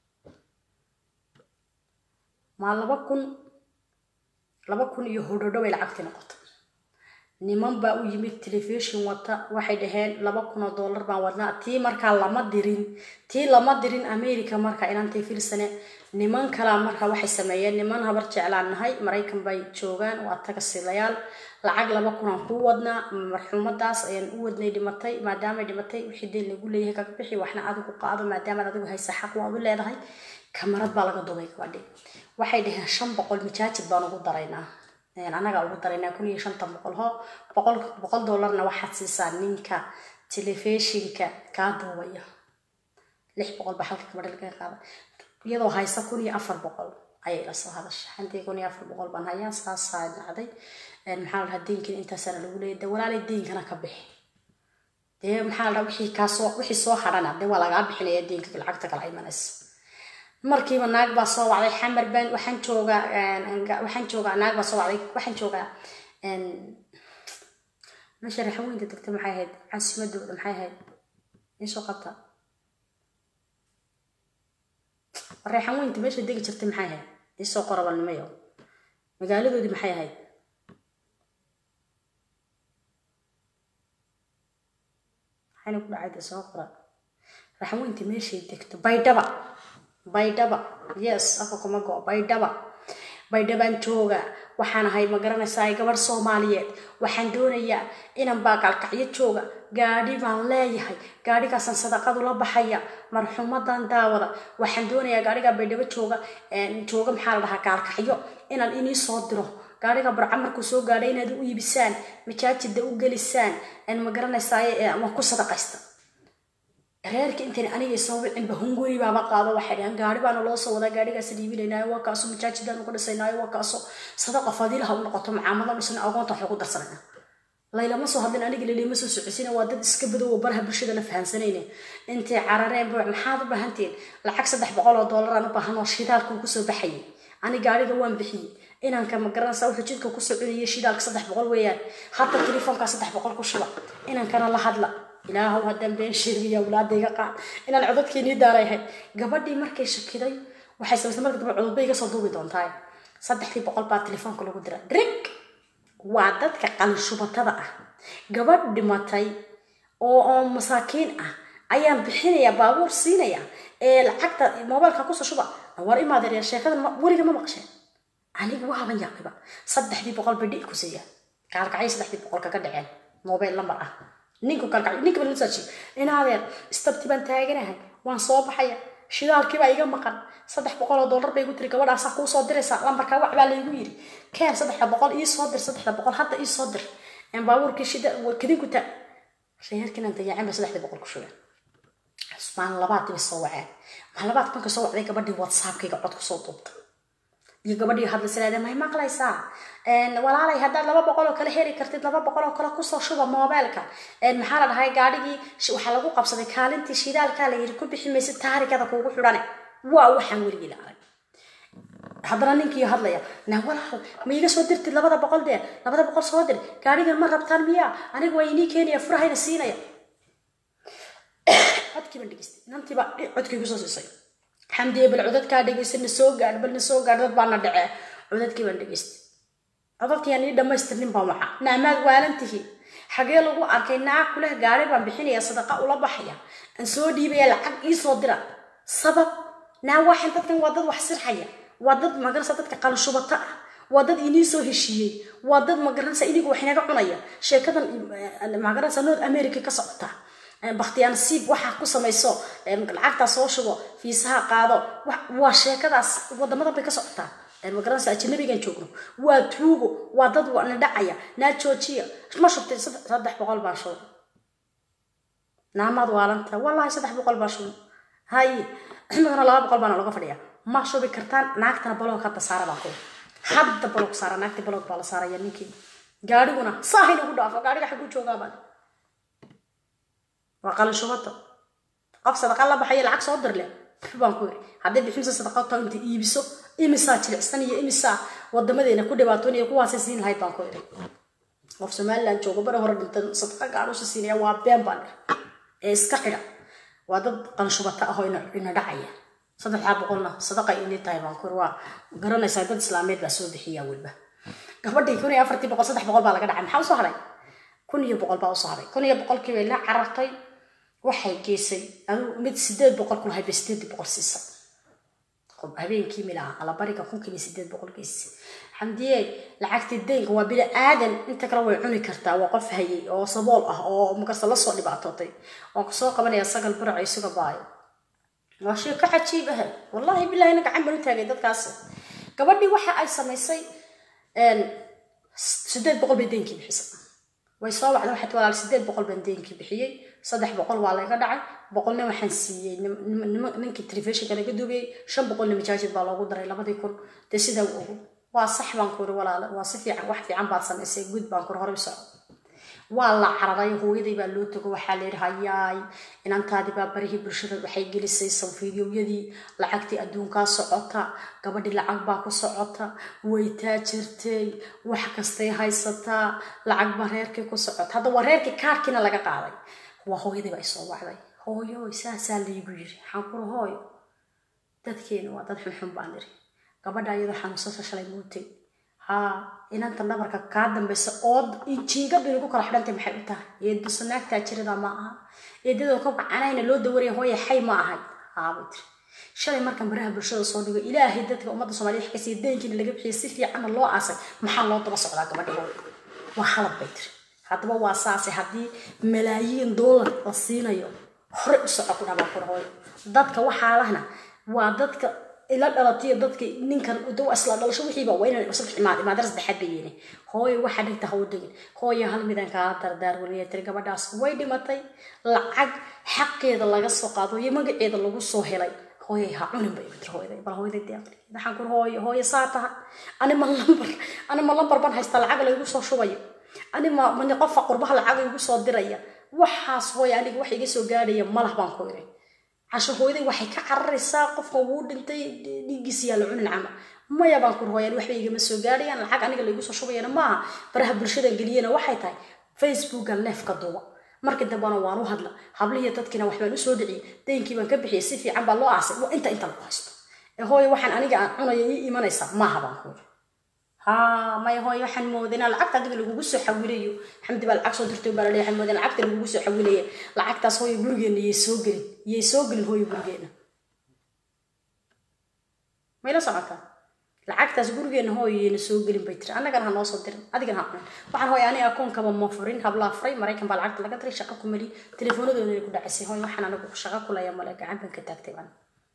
maa laba kun laba kun iyo hodhodho bay lacagtii noqotay niman baa u yimid telefishon wata waxay dhaheen laba kun oo dollar baan wadnaa tii markaa lama dirin tii lama dirin america marka inantay firsane niman kalaa marka waxay sameeyeen niman habar jeclaan nahay maraykan bay joogaan waa tagasilayaal lacag laba kun aan kuu wadnaa marxuumadaas ayaan u wadnay dhimatay maadaamay dhimatay wixii deen lagu leeyahay kaga bixi waxna adigu qaado maadaamaad adigu haysa xaq waad u leedahay kamarad baa laga dubay gabadhi waxay dhaheen shan boqol majaajid baan ugu daraynaa anagaa ugu daraynaa kun iyo shantan boqol ho boqol boqol dollarna waxaad siisaa ninka telefishinka kaa duubaya lix boqol baa halka gabadha laga qaada iyadoo haysa kun iyo afar boqol ayay la soo hadashay hantii kun iyo afar boqol baan hayaa saasaa dhacday maxaa la dhahaa deynkan intaasana lagu leeyahay de walaalay deynkana ka bixi dee maxaa la dhaha wixii kaasoo wixii soo hadhana dee waa lagaa bixinaya deynka lacagta kala imanaysa markiiba naag baa soo wacday xamar baan waxaan joogaa waxaan joogaa naag baa soo wacday waxaan joogaa meesha raxaweynta degta maxay ahayd caasimadooda maxay ahayd isoo qabta reexaweynta meesha degi jirtay maxay ahayd isoo qorabalnimayo magaaladoodii maxay ahayd maxayna ku dhacayda soo qora raxaweynta meeshay degto baydhaba baydhaba yes afka kuma go baydhaba baydhabaan jooga waxaan ahay ma garanaysaa gabadh soomaaliyeed waxaan doonayaa inan baa gaalkacyo jooga gaadhi baan leeyahay gaadhigaasaan sadaqadu la baxaya marxuumadan daawada waxaan doonayaa gaadhigaa baydhabo jooga jooga maxaa la dhahaa gaalkacyo inaan inii soo diro gaadhiga barca markuu soo gaadhay inaad u iibisaan majaajida u gelisaan ma garanaysaa waan ku sadaqaysta reerka intan aniga soo wicinba hunguri baaba qaado waxay dhahaan gaari baana loo soo wadaa gaarigaas dhiibinaynaayo waa kaaso majaajidaan uga dhisaynaayo waa kaaso sadaqa fadiilaha u noqoto macaamada dhisna agoonta waxay ku darsanayna laylama soo hadlin aniga lilima soo socosina waa dad iska badow oo baraha bulshadana fahansanayne intay carareen buuc maxaad u baahantiin lacag saddex boqol oo doolaraan u baahan oo shidaalka uu kusoo baxayay ani gaariga waan bixiyey inanka ma garanaysaa wuxuu jidka ku soconayay shidaalka saddex boqol weeyaan hadda telefoonkaa saddex boqol ku shuba inankana la hadla ilaahow haddaan been sheegaya awlaadayga qaad inaan codadkeenii daarayhay gabadhii markay shakiday waxay samaysay marka dambe cododbay iga soo duubi doontaa saddexdii boqol baa telefoonka lagu dira drig waa dadka qanshubatada ah gabadh dhimatay oo oo masaakiin ah ayaan bixinaya baabuur siinaya ee lacagta moobailka kusoo shuba war imaadeer sheekadan weliga ma maqasheen anigu waaban yaaqiba saddexdii boqol bay dhi'i ku siiya gaalkacyo saddexdii boqol kaga dhaceen moobail lambar ah ninku kalkacyo ninka balmasaaji inaadeer istabti baan taaganahay waan soo baxaya shidaalkii baa iga maqan saddex boqol oo dollar bay igu tiri gabadhaasaa kuu soo diraysaa lambarkaa wac baa laygu yiri keen saddexda boqol ii soo dir saddexda boqol hadda ii soo dir baabuurkii shida kadinku ta reerkiinan dayaacin ba saddexdii boqol ku shugeen maalin labaad bay soo waceen maalin labaad marka soo wacday gabadhii whatsappkayga cod kusoo duubta iyo gabadhii hadlaysa leedahay may maqlaysaa walaalay haddaad laba boqol oo kale heli kartid laba boqol oo kale kusoo shuba moobeelka maxaa la dhahay gaadhigii waxaa lagu qabsaday kaalintii shidaalkaa la yiri ku bixi maysid taarikada kuugu xidhane waa waxaan weligii la arag haddana ninkii hadlaya na walaal ma iga soo dirtid labada boqol dee labada boqol soo dir gaadhigan ma rabtaan miyaa aniga waa inii keenaya furahayna siinaya codkii baan dhegeystay inantiiba codkii kusoo siisay xamdiye bal codadkaa dhegeysa na soo gaadh bal na soo gaadh dad baana dhacee codadkii baan dhegaystay codadkii aan ii dhammaystirnin baan waxa naamaad waalantihi xagee lagu arkay naag kuleh gaari baan bixinaya sadaqa ula baxaya aan soo dhiibaya lacag ii soo dira sabab naa waxan dadkan waa dad wax sirxaya waa dad magaranaysa dadka qalshubata ah waa dad inii soo heshiiyey waa dad magaranaysa iniga wax inaga cunaya sheekadan magaranaysa north america ka socota bakhtiyaan siib waxaa ku samayso lacagtaa soo shubo fiisaha qaado waa sheekadaas wadamadan bay ka socotaa magaranaysa ajanabigan joogno waa tuugo waa dad na dhacaya naa joojiya ma shubtay saddex boqol baan shubay naamaad waalanta wallahi saddex boqol baan shubay haye imikana laba boqol baana looga fadhiya ma shubi kartaan naagtana baloog hadda saara baan ku hadda baloog saara naagtii baloog baa la saaraya ninkii gaadhiguna saahin ugu dhaafo gaadhiga xaguu joogaabaa waa qalin shubata qof sadaqa la baxaya lacag soo dirle baan ku yiri hadday bixinsa sadaqa taa inta iibiso imisaa jilicsan iyo imisaa wadamadeena ku dhibaatoonaya kuwaasay siin lahayd baan ku yiri qof somaliland joogo bari hore dhintan sadaqa gaadhuusa siinaya waa been baan ee iska xidha waa dad qanshubata ah oo ina dhacaya saddexdaa boqolna sadaqa inay tahay baan ku yiri waa garanaysaa dad islaameed baa soo bixiya weliba gabadhii kun iyo afartii boqol saddex boqol baa laga dhacay maxaa usoo haray kun iyo boqol baa usoo haray kun iyo boqolkii bay la carartay waxay geysay aduu mid sideed boqol kulahay bay sideed boqol siisa habeenkii milaha alabariga kunkiiba sideed boqol geysay xamdiye lacagtii deynka waa bini aadan inta kale way cuni kartaa waa qof hayay oo sabool ah oo makarsa lasoo dhibaatootay waan kusoo qabanaya sagal barac isuga baayo waa shay ka cajiib ah wallahi bilahi na gacan baan u taagay dadkaas gabadhii waxa ay samaysay sideed boqol bay deynkii bixisay way soo wacda waxaad walaal sideed boqol baan deynkii bixiyey saddex boqol waa layga dhacay boqolna waxaan siiyey ninkii telefishinka laga duubiyey shan boqolna majaajid baa loogu daray labadii kun dee sidaa u ogo waa sax baan kuri walaale waa si fiican wax fiican baad samaysay gud baan kuri hore u soco waa la cararay hooyaday baa loo tago waxaa la yidhi hayaay inantaadii baa barihii bulshada waxay gelisay sanfiidiyowyadii lacagtii adduunkaa socota gabadhii lacag baa ku socota way taajirtay wax kastay haysataa lacag baa reerkii ku socota hadda waa reerkii kaarkiina laga qaaday waa hooyadii baa isoo wacday hooyoy saasaa laygu yiri waxaan kuri hooyo dadkeenu waa dad xunxun baan iri gabadha iyadoo xanuunsasa shalay muutay haa inanta dhabarka kaa dambaysa oo jiingadu inagu kala xidhantay maxay u tahay eedusa naagtaa jirada ma aha eedadoo ka gacanayna loo dawaraya hooya xay ma ahay haabay tiri shalay markan baraha bulshada soo dhigo ilaahay dadka ummadda soomaliya wax kasiiya deynkiina laga bixiyay si fiicanna loo aasay maxaa loo daba socdaa gabadha hooya waa halad bay tiri haddaba waa saase haddii malaayiin doolar la siinayo hore u soco ku dhabaa kura hooyo dadka waxaa lahna waa dadka ila dhalatiyo dadka ninkan dawa isla dhalasho wixiiba waa inaan saddex imaad imaadar saddexaad bay yeeni hooyo waxaa dhigta ha u degin hooyo hal midaan kaa dardaar weliya tiri gabadhaas way dhimatay lacag xaqeeda laga soo qaado iyo magaceeda lagu soo helay hooyay ha cunin bay tiri hooyada bal hooyada deeqli waxaan kur hooyo hooyo saa taha ani ma lambar ani ma lambar ban haysta lacag laygu soo shubayo ani ma mani qofka qurbaha lacag igu soo diraya waxaas hooyo aniga wax iga soo gaadhaya malah baan ku iray casho hooyaday waxay ka cararaysaa qofkan wuu dhintay dhiiggiisa yaa la cunin cama maya baan kur hooyaan waxba igama soo gaadhayaan lacag aniga laygu soo shubayana maaha baraha bulshadan geliyana waxay tahay facebookan neefka duuba markii dambena waan u hadla hablihiiyo dadkiina waxbaan usoo dhiciyay daynkii baan ka bixiyay si fiican baa loo aasay inta inta lagu haysto ee hooyo waxaan aniga aan cunaya ii imanaysaa maaha baan kuuri ها ما هو waxaan moodinaa lacagta adiga lagugu soo xawilayo xamdi baa lacag soo dirtay baa laleeyahay waxaan moodinaa lacagta lagugu soo xawilaya lacagtaas hooyo gurigeena yay soo gelin yay soo gelin hooyo gurigeena mayla socotaa lacagtaas gurigeena hooyo yayna soo gelin bay tiri annagana ha noo soo dirin adigana ha cunin waxaan hooyo aniga akoonkaba ma furin hablaa furay maraykan baa lacagta laga diray shaqo ku mali teleefoonadoodana ku dhacisay hooyo waxaan anigu shaqo kulaya male gacan baan ka taagtay baan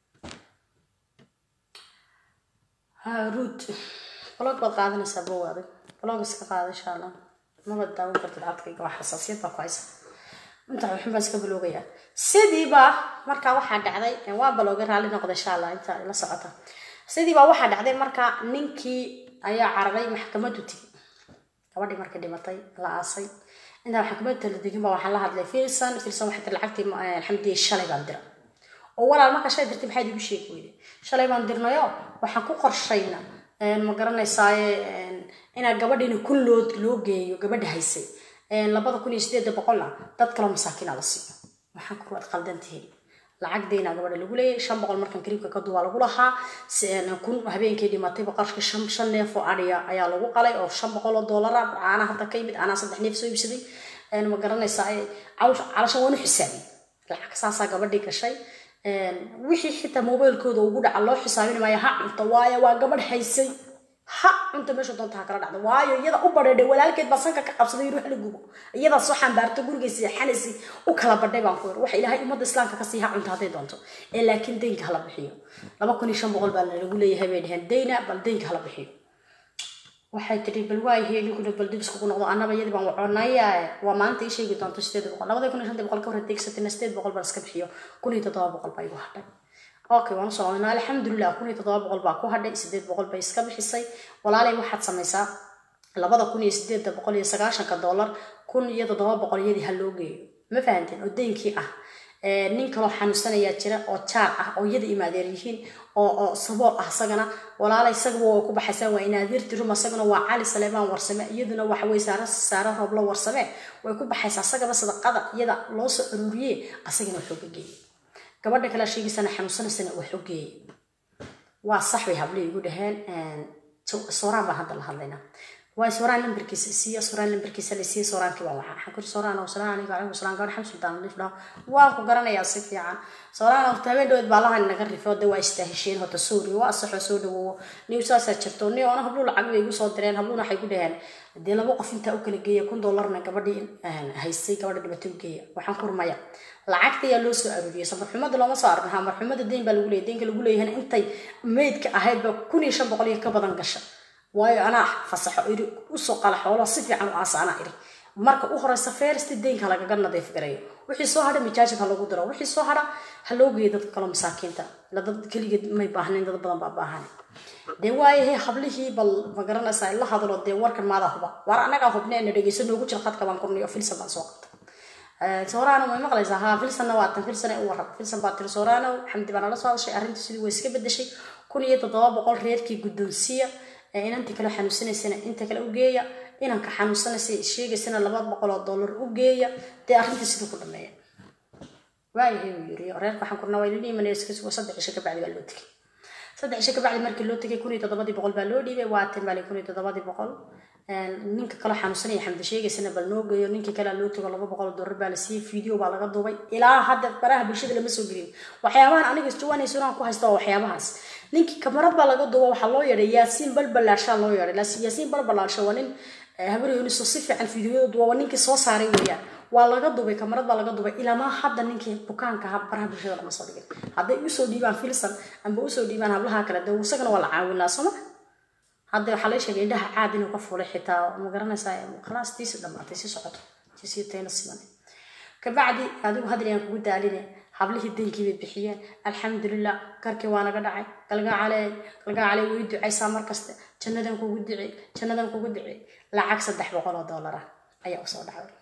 haruud blog baad qaadanaysaa bow adag blog iska qaada insha allah maba daawan kartid codkayga waa xasaasiyad baa ku haysa inta waxun baan iska baloogayaa sidiiba markaa waxaa dhacday waa balooga raalli noqda insha allah inta la socota sidiiba waxaa dhacday markaa ninkii ayaa cararay maxkamadu tigi gabadhii markay dhimatay la aasay intaa maxkamadda la digin baa waxaan la hadlay filson filson waxay tiri lacagtii alxamdiya shalay baan dira oo walaal markaa shalay dirtay maxaad igu sheegi weyday shalay baan dirnayo waxaan ku qorshayna ma garanaysaaye inaa gabadhiina kun loo loo geeyo gabadha haysay labada kun iyo sideeda boqolna dad kaloo masaakiina la siiyo waxaan ku waad qaldan tihiin lacag deyna gabadha lagu leeyahay shan boqol markan kariibka ka duwaa lagu lahaa kun habeenkii dhimatay boqolka shan shan neef oo adhiya ayaa lagu qalay oo shan boqol oo doolara caana hadda ka yimid anaa saddex neef soo iibsaday ma garanaysaa calasha waanu xisaabiyey lacag saasaa gabadhii gashay wixii xitaa mobailkooda ugu dhaca loo xisaabin maayo ha cunto waayo waa gabadh haysay ha cunta meesha doonta ha kala dhacda waayo iyada u badheedhay walaalkeed baa sanka ka qabsaday yiri wax la gubo iyadaa soo xambaarto gurigiisa seexanaysi u kala badhay baan ku yir waxa ilaahay ummadda islaamka kasii ha cunta hadday doonto ee laakiin deynka hala bixiyo laba kun iyo shan boqol baa lagu leeyahay bay dheheen deyna bal deynka hala bixiyo waxay tidhi bal waayahay ninkuna bal dib iskugu noqdo annaba iyadii baan waconaya waa maanta ii sheegi doonto sideed boqol labada kun iyo shantii boqol ka hor deegsatina sideed boqol baan iska bixiyo kun iyo toddoba boqol baa igu hadhay okay waan usoo codnaa alxamdulilah kun iyo toddoba boqol baa ku hadhay sideed boqol bay iska bixisay walaalay waxaad samaysaa labada kun iyo sideedda boqol iyo sagaashanka dollar kun iyo toddoba boqol iyadii ha loo geeyo ma fahanteen oo deynkii ah nin kaloo xanuunsanayaa jira oo jaar ah oo iyada imaadeer yihiin oo oo sabool ah isagana walaala isagaba way ku baxaysaa waa inaadirti rum isagana waa cali saleemaan warsame iyaduna waxa weye saare saare rooblo warsame way ku baxaysaa isagaba sadaqada iyada loo soo aruuriye asagana waxuu ka geeyey gabadha kale sheegaysana xanuunsanaysana waxuu geeyey waa sax bay hablihii igu dhaheen sooraan baan hadda la hadlaynaa waa sooraan lambarkiisa siiya sooraan lambarkiisa la siiya sooraankii baan waxaa waxaan kuri sooraan oo salaam alaykum alaykum salaam gabadh xamsul daan liif dhaw waan ku garanayaa si fiican sooraan oo habeen dhaweed baa lahan naga rifo de waa istaahisheen hota suuri waa saxo soo dhawowo niw saasaa jirto ni oona hablu lacag bay igu soo direen habluna waxay ku dhaheen dee laba qof intaa u kala geeya kun dollarna gabadhii haystay gabadha dhibato u geeya waxaan ku rumaya lacagta ayaa loo soo aruuriyay samarxumada looma soo arurin hamarxumada deyn baa lagu leeyahy deynka lagu leeyahayna intay meydka ahaydba kun iyo shan boqol iyo ka badan gasha waayo anaa fasaxo iri usoo qala xoolo si fiican u aasa anaa iri marka u horeysa feersti deynka lagaga nadiif garayo wixii soo hadha mijaajid ha lagu diro wixii soo hadha ha loo geeyo dadka kaloo masaakiinta la dad keligeed may baahnayn dad badan baa baahan dee waayahay hablihii bal ma garanaysaa la hadlo dee warkan maadaa huba waar annagaa hubne na dhegeyso noogu jira khadka baan kurniyo filsan baan soo qabta soorano may maqlaysaa haa filsanna waa tan filsane u warrab filsan baa tiri soorano xamdi baa nala soo hadashay arrintu sidii way iska bedeshay kun iyo toddoba boqol reerkii guddoonsiya inantii kale xanuunsanaysana inta kale u geeya inanka xanuunsanaysa sheegaysana laba boqol oo dollar u geeya dee arrinta sidii ku dhameeya waayahay uu yiri reerka waxaan kurna waa ilini imanaya iska sugo saddex cisho kabacdi baa loo tegay saddex cisho kabacdi markii loo tegay kun iyo toddobadii boqol baa loo dhiibay waa tan baa kun iyo toddobadii boqol ninka kale xanuunsanaya xamdi sheegaysana bal noo geeyo ninkii kale loo tago laba boqol dollar baa la siiyey video baa laga duubay ilaa hadda baraha bulshada lama soo gelin waxyaabahan aniga isjawaanaysa inaan ku haysta waa waxyaabahaas ninkii kamarad baa laga duuba waxaa loo yeedhay yaasiin balbalaashaa loo yeedhay yaasiin balbalaasha waa nin habaryoniso si fiican fideoyada duuba waa ninkii soo saaray weeyaan waa laga dubay kamarad baa laga dubay ilaamaa hadda ninkii bukaanka aha baraha bulshada lama soo dhigin hadday usoo dhiibaan filsan amba usoo dhiibaan hablaha kale dee isagana waa la caawin lahaa sooma hadda waxaa la sheegay indhaha caad inuu ka fulay xitaa ma garanaysaa khalaas tiisi dhamaatay si socoto tiisii tayna siman kabacdi adigu hadal aan kugu daaline hablihii denkii bay bixiyeen alxamdulilah karkii waa naga dhacay galgacale galgacale way ducaysaa markaste jannadan kugu dici jannadan kugu dici lacag saddex boqol oo dollar ah ayaa usoo dhacday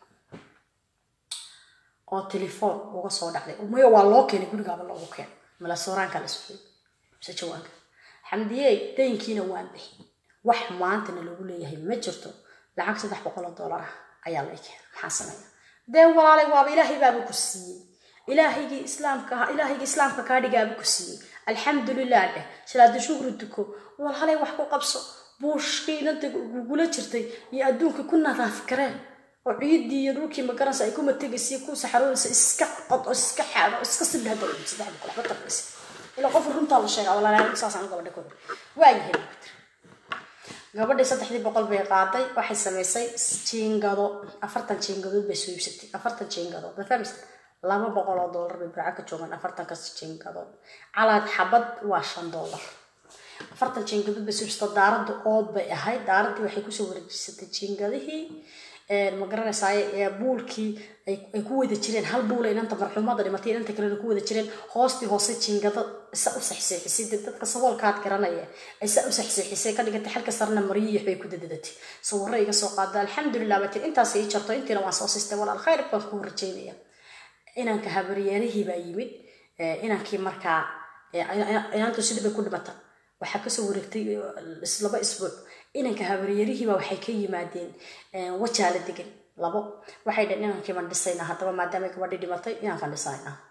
oo telefoon uga soo dhacday maya waa loo keenay gurigaaba loogu keenay mala sooraanka la sugay mise jawaanka xamdiyey daynkiina waan bixi wax maantana lagu leeyahay ma jirto lacag saddex boqol oo dollar ah ayaa lay keenay maxaa sameeya dee walaalay waaba ilaahay baaba ku siiyey ilaahaygii islaamka ilaahaygii islaamka kaa dhigaaba ku siiyey alxamdulilah dheh salaada shukri duko walaalay wax ku qabso buushkii inanta gugula jirtay iyo adduunka ku nadaaf kareen oo ciiddii iyo dhulkii magaranaysa ay kuma tegaysa ku saxaroonaysa iska qod oo iska xaado oo iska sidhada saddex boqol waxba tarbaysa ilaa qof runtaa la sheegaa walaalay saasaan gabadha kooda waayahay gabadhii saddexdii boqol bay qaaday waxay samaysay jiingado afartan jiingadood bay soo iibsatay afartan jiingadood ma fahmaysa laba boqol oo dollar bay burca ka joogaan afartankas jiingadood calaad xabad waa shan dollar afartan jiingadood bay soo iibsatay daaradda ood bay ahayd daaraddii waxay kusoo wareejisatay jiingadihii ma garanaysaa buulkii ay ku wada jireen hal buul inanta marxuumada dhimatay inanta kalena ku wada jireen hoostii hoose jiingado isa u saxseexisay dadka saboolkaad garanaya isa u saxseexisay ka dhigatay xalka sarna mariyiix bay ku dadadatay sawirro iga soo qaada alxamdulilah baa tir intaas ii jarto intiina waan soo sistay walaal khayr baan kuu rajaynaya inanka habaryeerihii baa yimid inankii markaa inantu sidii bay ku dhimata waxaa kasoo wareegtay laba isbuuc inanka habaryarihiiba waxay ka yimaadeen wajaala degan labo waxay dhaheen inankii baan dhisayna haddaba maadaama gabadhii dhimatay inankaan dhisayna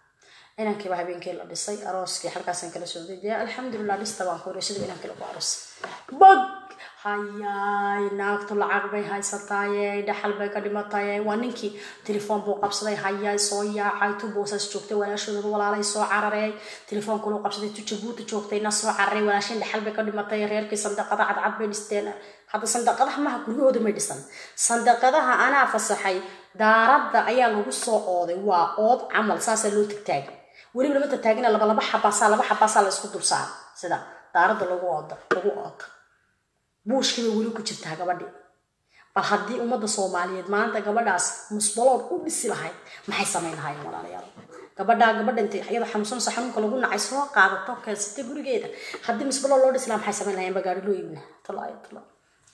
inankiiba habeenkii la dhisay arooskii halkaasaan kala soo dejiyay alxamdulilah dhista baan ku sidaba inankii lagu aroosay bog hayaay naagtu lacag bay haysataaye dhaxal bay ka dhimataaye waa ninkii telefoon buu qabsaday hayaay soo yaacay tu boosas joogtay walaashooda walaalay soo cararay telefoonkuluu qabsaday tu jabuuti joogtayna soo cararay walaashin dhaxal bay ka dhimatay reerkii sandaqada cadcad bay dhisteen hadda sandaqadaha maha guryahooda may dhisan sandaqadaha anaa fasaxay daaradda ayaa lagu soo ooday waa ood camal saasaa loo tagtaagay weliba lama tagtaagina laba laba xabaasaa laba xabaasaa la isku dulsaara sida daaradda lagu ooda lagu ooda buushkii bay weli ku jirtaa gabadhii bal haddii ummadda soomaaliyeed maanta gabadhaas musbalood u dhisi lahayd maxay samayn lahaayeen walaalayaal gabadhaa gabadha intay iyada xanuunsanaysa xanuunka lagu nacay soo qaadato keensatay gurigeeda haddii musbalood loo dhisi lahaa maxay samayn lahaayeen bagaari loo iibina talaayo talaa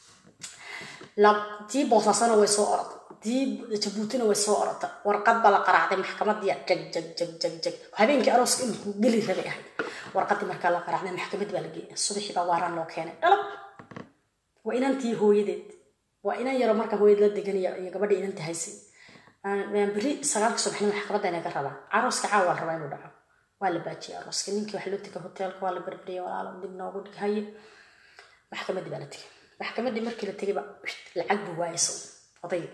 tii boosaasana way soo orata tii jabuutina way soo orata warqad baa la qaraacday maxkamadiya jag jag jag jag jag habeenkii arooska imikuu geli rabay ahayd warqadii markaa la qaraacday maxkamad baa la geeyay subaxii baa waaraan loo keenay dhalab waa inantii hooyadeed waa inan yaro marka hooyad la degan iyo gabadha inantii haysay beri sagaalka subaxnimo maxkamadda inaga rabaa arooska caawa la rabaa inuu dhaco waa la baajiyay arooska ninkii wax loo tegay hoteelka waa la berberiyay walaalo dib noogu dhig haye maxkamaddii baa la tegay maxkamaddii markii la tegayba lacag buu waayaysa odayga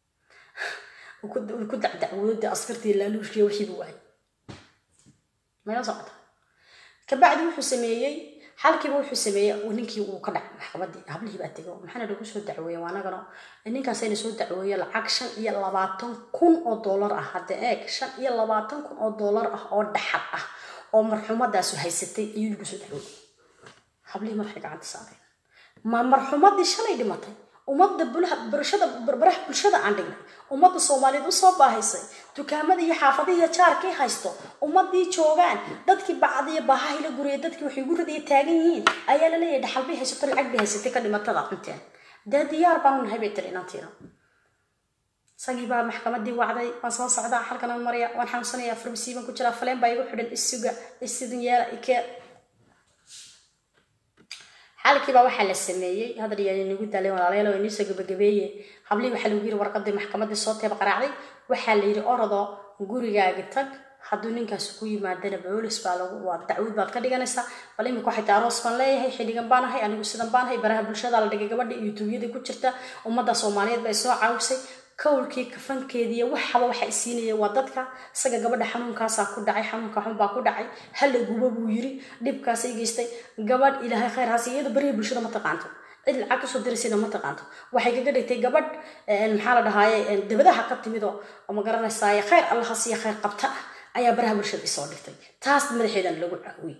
ku dacdacwooda askartii laaluushkiya wixii buu waayay mayla socota kabacdi wuxuu sameeyey xalkiiba wuxuu sameeyey ninkii uu ka dhacay maxkamadii hablihii baa tego maxaana lagu soo dacweeye anagana ninkaasayna soo dacweeye lacag shan iyo labaatan kun oo doolar ah hadda eeg shan iyo labaatan kun oo doolar ah oo dhaxal ah oo marxumadaasu haysatay ayuu lagu soo dacweeyey hablihii madaxay gacanta saareen ma marxumadii shalay dhimatay ummadda bulshada barbaraha bulshada aan dhignay ummadda soomaaliyeed usoo baahaysay dukaamada iyo xaafadihi iyo jaarkii haysto ummadii joogaan dadkii bacdiyo baahahila guriya dadkii waxay ugu radaya taagan yihiin ayaa laleeyahay dhaxal bay haysato lacag bay haysatay ka dhimatada cunteen dee diyaar baanu nahay bay tiri inantiina isagii baa maxkamadii wacday waan soo socdaa halkan aan maraya waan xanuunsanaya farmasi baan ku jiraa faleen baa igu xidhan isuga isidin yeela ikee xalkiibaa waxaa la sameeyey hadal yaa nagu daalay walaalayaal waa niisoo gabagabeeye hablii waxaa lagu yiri warqadii maxkamadii soo teeba qaraacday waxaa la yidhi orado gurigaagi tag hadduu ninkaas ku yimaadana boolis baa lagu waa dacwad baad ka dhiganaysaa bal imika waxay tahay aroos baan leeyahay xilligan baan ahay anigu sidan baan ahay baraha bulshada la dhigay gabadha youtubeyada ku jirta ummadda soomaaliyeed bay soo caawisay kowlkii kafankeediiyo waxaba waxa isiinaya waa dadka isaga gabadha xanuunkaasaa ku dhacay xanuunka xunbaa ku dhacay hala guba buu yiri dhibkaasay geystay gabadh ilaahay khayr hasi iyada bariya bulshada ma taqaanto cid lacag kasoo diraysayna ma taqaanto waxay kaga dhigtay gabadh maxaa la dhahaaye dabadaha ka timid oo ma garanaysaaye khayr allaha siiya khayr qabta ah ayaa baraha bulshada isoo dhigtay taas madaxeedan lagu caawiyey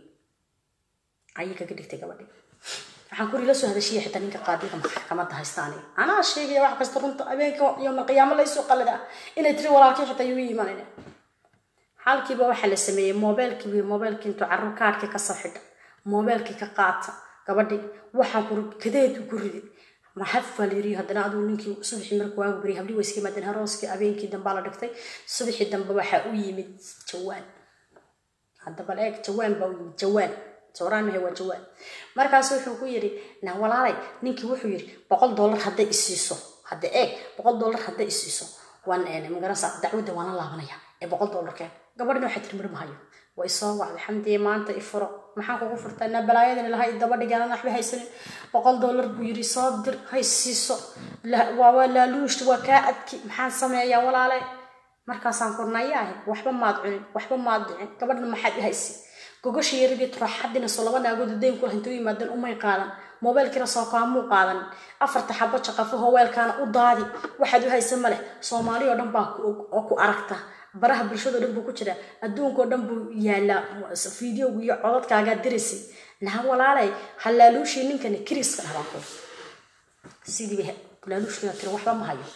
ayay kaga dhigtay gabadhi waxaan kuri la soo hadashiya xitaa ninka qaadiga maxkamadda haysta aniga anaa sheegaya wax kasta runta habeenka yowma qiyaamo laysoo qalada inay tiri walaalkii xitaa yuu imanayna xalkiiba waxaa la sameeyey mobeelkii mobeelkii intuu carruur kaadhkii kasoo xidha mobeelkii ka qaata gabadhii waxaa kuri kadeedu ku riday maxafaa la yiri haddana aduu ninkii subaxii markuu waagu bariyay habdii wayska yimaadeen harooskii habeenkii dambaa la dhigtay subaxii dambe waxaa u yimid jawaan haddaba la eeg jawaan baa u yimid jawaan sawraan mahay waa jawaan markaas wuxuu ku yidhi na walaalay ninkii wuxuu yidhi boqol dollar hadday isiiso hadda eeg boqol dollar hadday isiiso waan magaranaysa dacwadda waan la laabanaya ee boqol dollar keen gabadhina waxay tiri midhma hayo way soo wacday xamdiye maanta i furo maxaan kugu furtaa na balaayadan ilahay daba dhigaanan waxba haysanin boqol dollar buu yidhi soo dir hay siiso waa laaluush waa kaa adki maxaan sameeyaa walaale markaasaan kurnaya ahay waxba maad cunin waxba maad dhicin gabadhna maxaad i haysi gogasha yaradii turaxadina soo laba naagood dayn ku lahayn u yimaadeen umay qaadan moobeelkiina soo kaamuu qaadan afarta xabo jaqafo howeelkaana u daadi waxaad u haysa maleh soomaali oo dhan baa oo ku aragta baraha bulshadao dhan buu ku jiraa adduunkao dhan buu yaalaa fideogu iyo codadkaagaa diraysay naa walaalay ha laaluushii ninkani kiriiska dhabaanku sidiiba laaluushkina tiri waxba ma hayo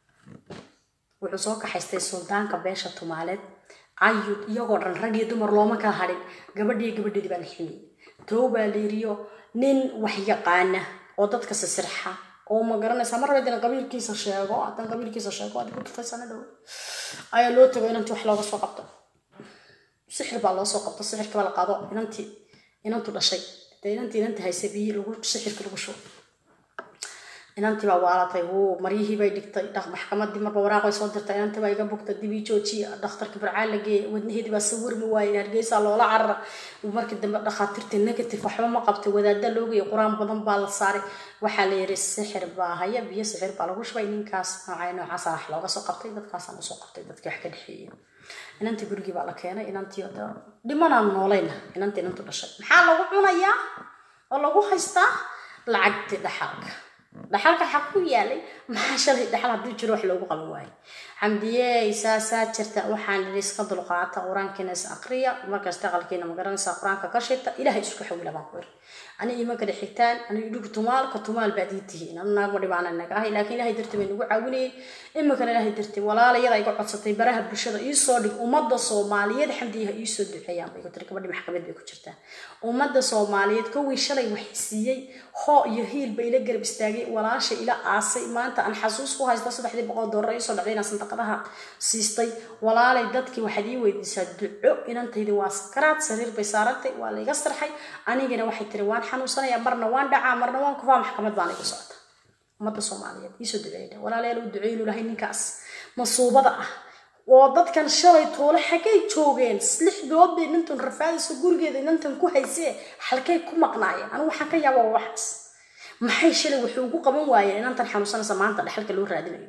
wuxuu soo kaxaystay suldaanka beesha tumaaleed cayud iyagoo dhan rag iyo dumar looma kala hadhin gabadhiiyo gabadheedii baa la ximiyey tow baa la yiriyo nin wax yaqaana oo dadka sisirxa oo ma garanaysaa mar haddana qabiilkiisa sheego haddana qabiilkiisa sheego aad ku turtay sana dhow ayaa loo tago inantii wax looga soo qabto sixir baa loo soo qabto sixirka baa la qaado inantii inantu dhashay dee inantii inantii haysa biyi lagu sixirka lagu shubo inantii baa waalatay wuu maryihii bay dhigtay dhaq maxkamadii marba waraaqay soo dirtay inantii baa iga bugtay dibii joojiya dhakhtarka barcaan la geeyay wadnaheedii baa sawirmi waayay hargeysaa loola carara markii dambe dhakhaatiirtii negative waxba ma qabtay wadaada loogaya qur-aan badan baa la saaray waxaa la yiri sixir baa haya biyo sixir baa lagu shubay ninkaas noocay noocaasa wax looga soo qabtay dadkaasaan usoo qabtay dadkii wax ka dhexeeyay inantii gurigii baa la keenay inantii dhimanaan noolayna inantii inantu dhashay maxaa lagu cunayaa oo lagu haystaa lacagtii dhaxalka dhaxalka xaq ku yaalay maxaa shalay dhaxal hadduu jiro wax loogu qaban waayo xamdiyey saasaa jirta waxaan idhi iska dulqaata qur-aankiina is aqriya markasta aqalkiina magaranaysaa qur-aanka ka shita ilaahay isku xawila baan ku iri ani ima kala xigtaan ani idhigu tumaalka tumaal baad ii tihiin anu naagma dhibaana naga ahay laakiin ilaahay darti bay nagu caawinayay imikana ilaahay darti walaalayada iga codsatay baraha bulshada iisoo dhig ummadda soomaaliyeed xamdiyaha iisoo duceeyaan bay ku tiri gabadhi maxkamad bay ku jirtaa ummadda soomaaliyeed kowii shalay wax siiyey hoo iyo hiil bay ila garab istaagay walaasha ila aasay maanta aan xasuus ku haysta saddexdii boqol doolar iisoo dhacday inaan sandaqadaha siistay walaalay dadkii waxaad ii weydiisaa duco inantaydi waa sakaraad sariir bay saarantay waa la iga sarxay anigana waxay tiri waan xanuunsanaya marna waan dhacaa marna waan kufaa maxkamad baan igu socota ummadda soomaaliyeed iisoo duceeyda walaalayaal u duceeynu lahay ninkaas masuubada ah oo dadkan shalay toole xaggay joogeen lix bilood bay nintan rafaadayso gurigeeda nintan ku haysee halkay ku maqnaayeen anigu waxaan ka yaabaa waxaas maxay shalay wuxuu ugu qaban waayeen inantan xanuunsanaysa maanta dhexalka loo raadinayo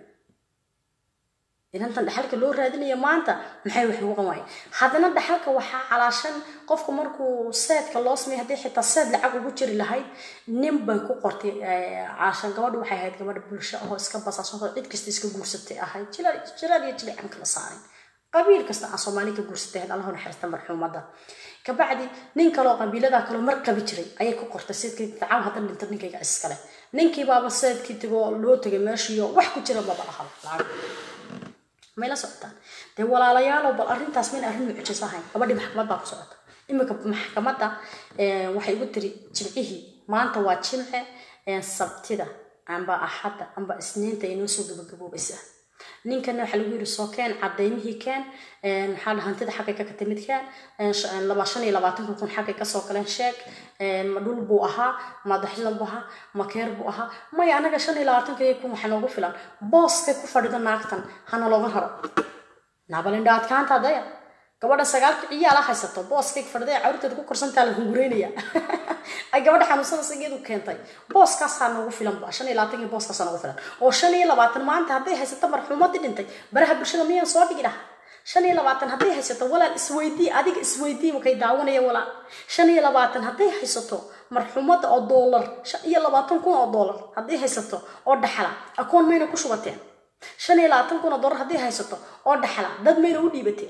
inantan dhaxalka loo raadinayo maanta maxay wax ugu qaban waayeen haddana dhaxalka waxaa calaashan qofka markuu seedka loo sameeyay haddii xitaa seed lacag ugu jiri lahayd nin bay ku qortay caashan gabadhu waxay ahayd gabadha bulsho ahoo iska basaasanoo cid kasta iska guursatay ahayd jilaal iyo jili aan kala saarin qabiil kasta aan soomaali ka guursatay ahayd allahu naxariista marxuumadda kabacdi nin kaloo qabiilada kaloo mar qabi jiray ayay ku qortay seedkii tacaw hadda dhinta ninkayga iskale ninkii baaba seedkii tigoo loo tegay meeshiiyo wax ku jira baba lahaa lacag may la socotaan dee walaalayaalow bal arrintaas mayna arrin mucjis ahayn gabadhii maxkamad baa ku socota iminka maxkamadda waxay igu tiri jimcihii maanta waa jimce sabtida amba axadda amba isniinta inoo soo gabagaboobaysaa ninkana waxaa lagu yiri soo keen cadeymihii keen maxaa dha hantida xaggay ka katimid keen laba shan iyo labaatanka kun xaggay kasoo galeen sheeg ma dhul buu ahaa ma daxlan buu ahaa ma keer buu ahaa maya anaga shan iyo labaatanka kun waxaa noogu filan booskay ku fadhido naagtan hana looga haro naabalindha adkaanta daya gabadha sagaalka ciyaala haysato booskay fadhiday carurteeda ku korsantaa la hungureynaya ay gabadha xanuunsanaysa iyadu keentay booskaasaa noogu filan ba shan iyo labaatankii booskaasaa noogu filan oo shan iyo labaatan maanta hadday haysato marxuumadii dhintay baraha bulshada miyaan soo dhigi lahaa shan iyo labaatan hadday haysato walaal isweydii adiga isweydii makay daawanaya walaal shan iyo labaatan hadday haysato marxuumadda oo doolar shan iyo labaatan kun oo doolar hadday haysato oo dhaxla akoon mayna ku shubateen shan iyo labaatan kun oo doolar hadday haysato oo dhaxla dad mayna u dhiibateen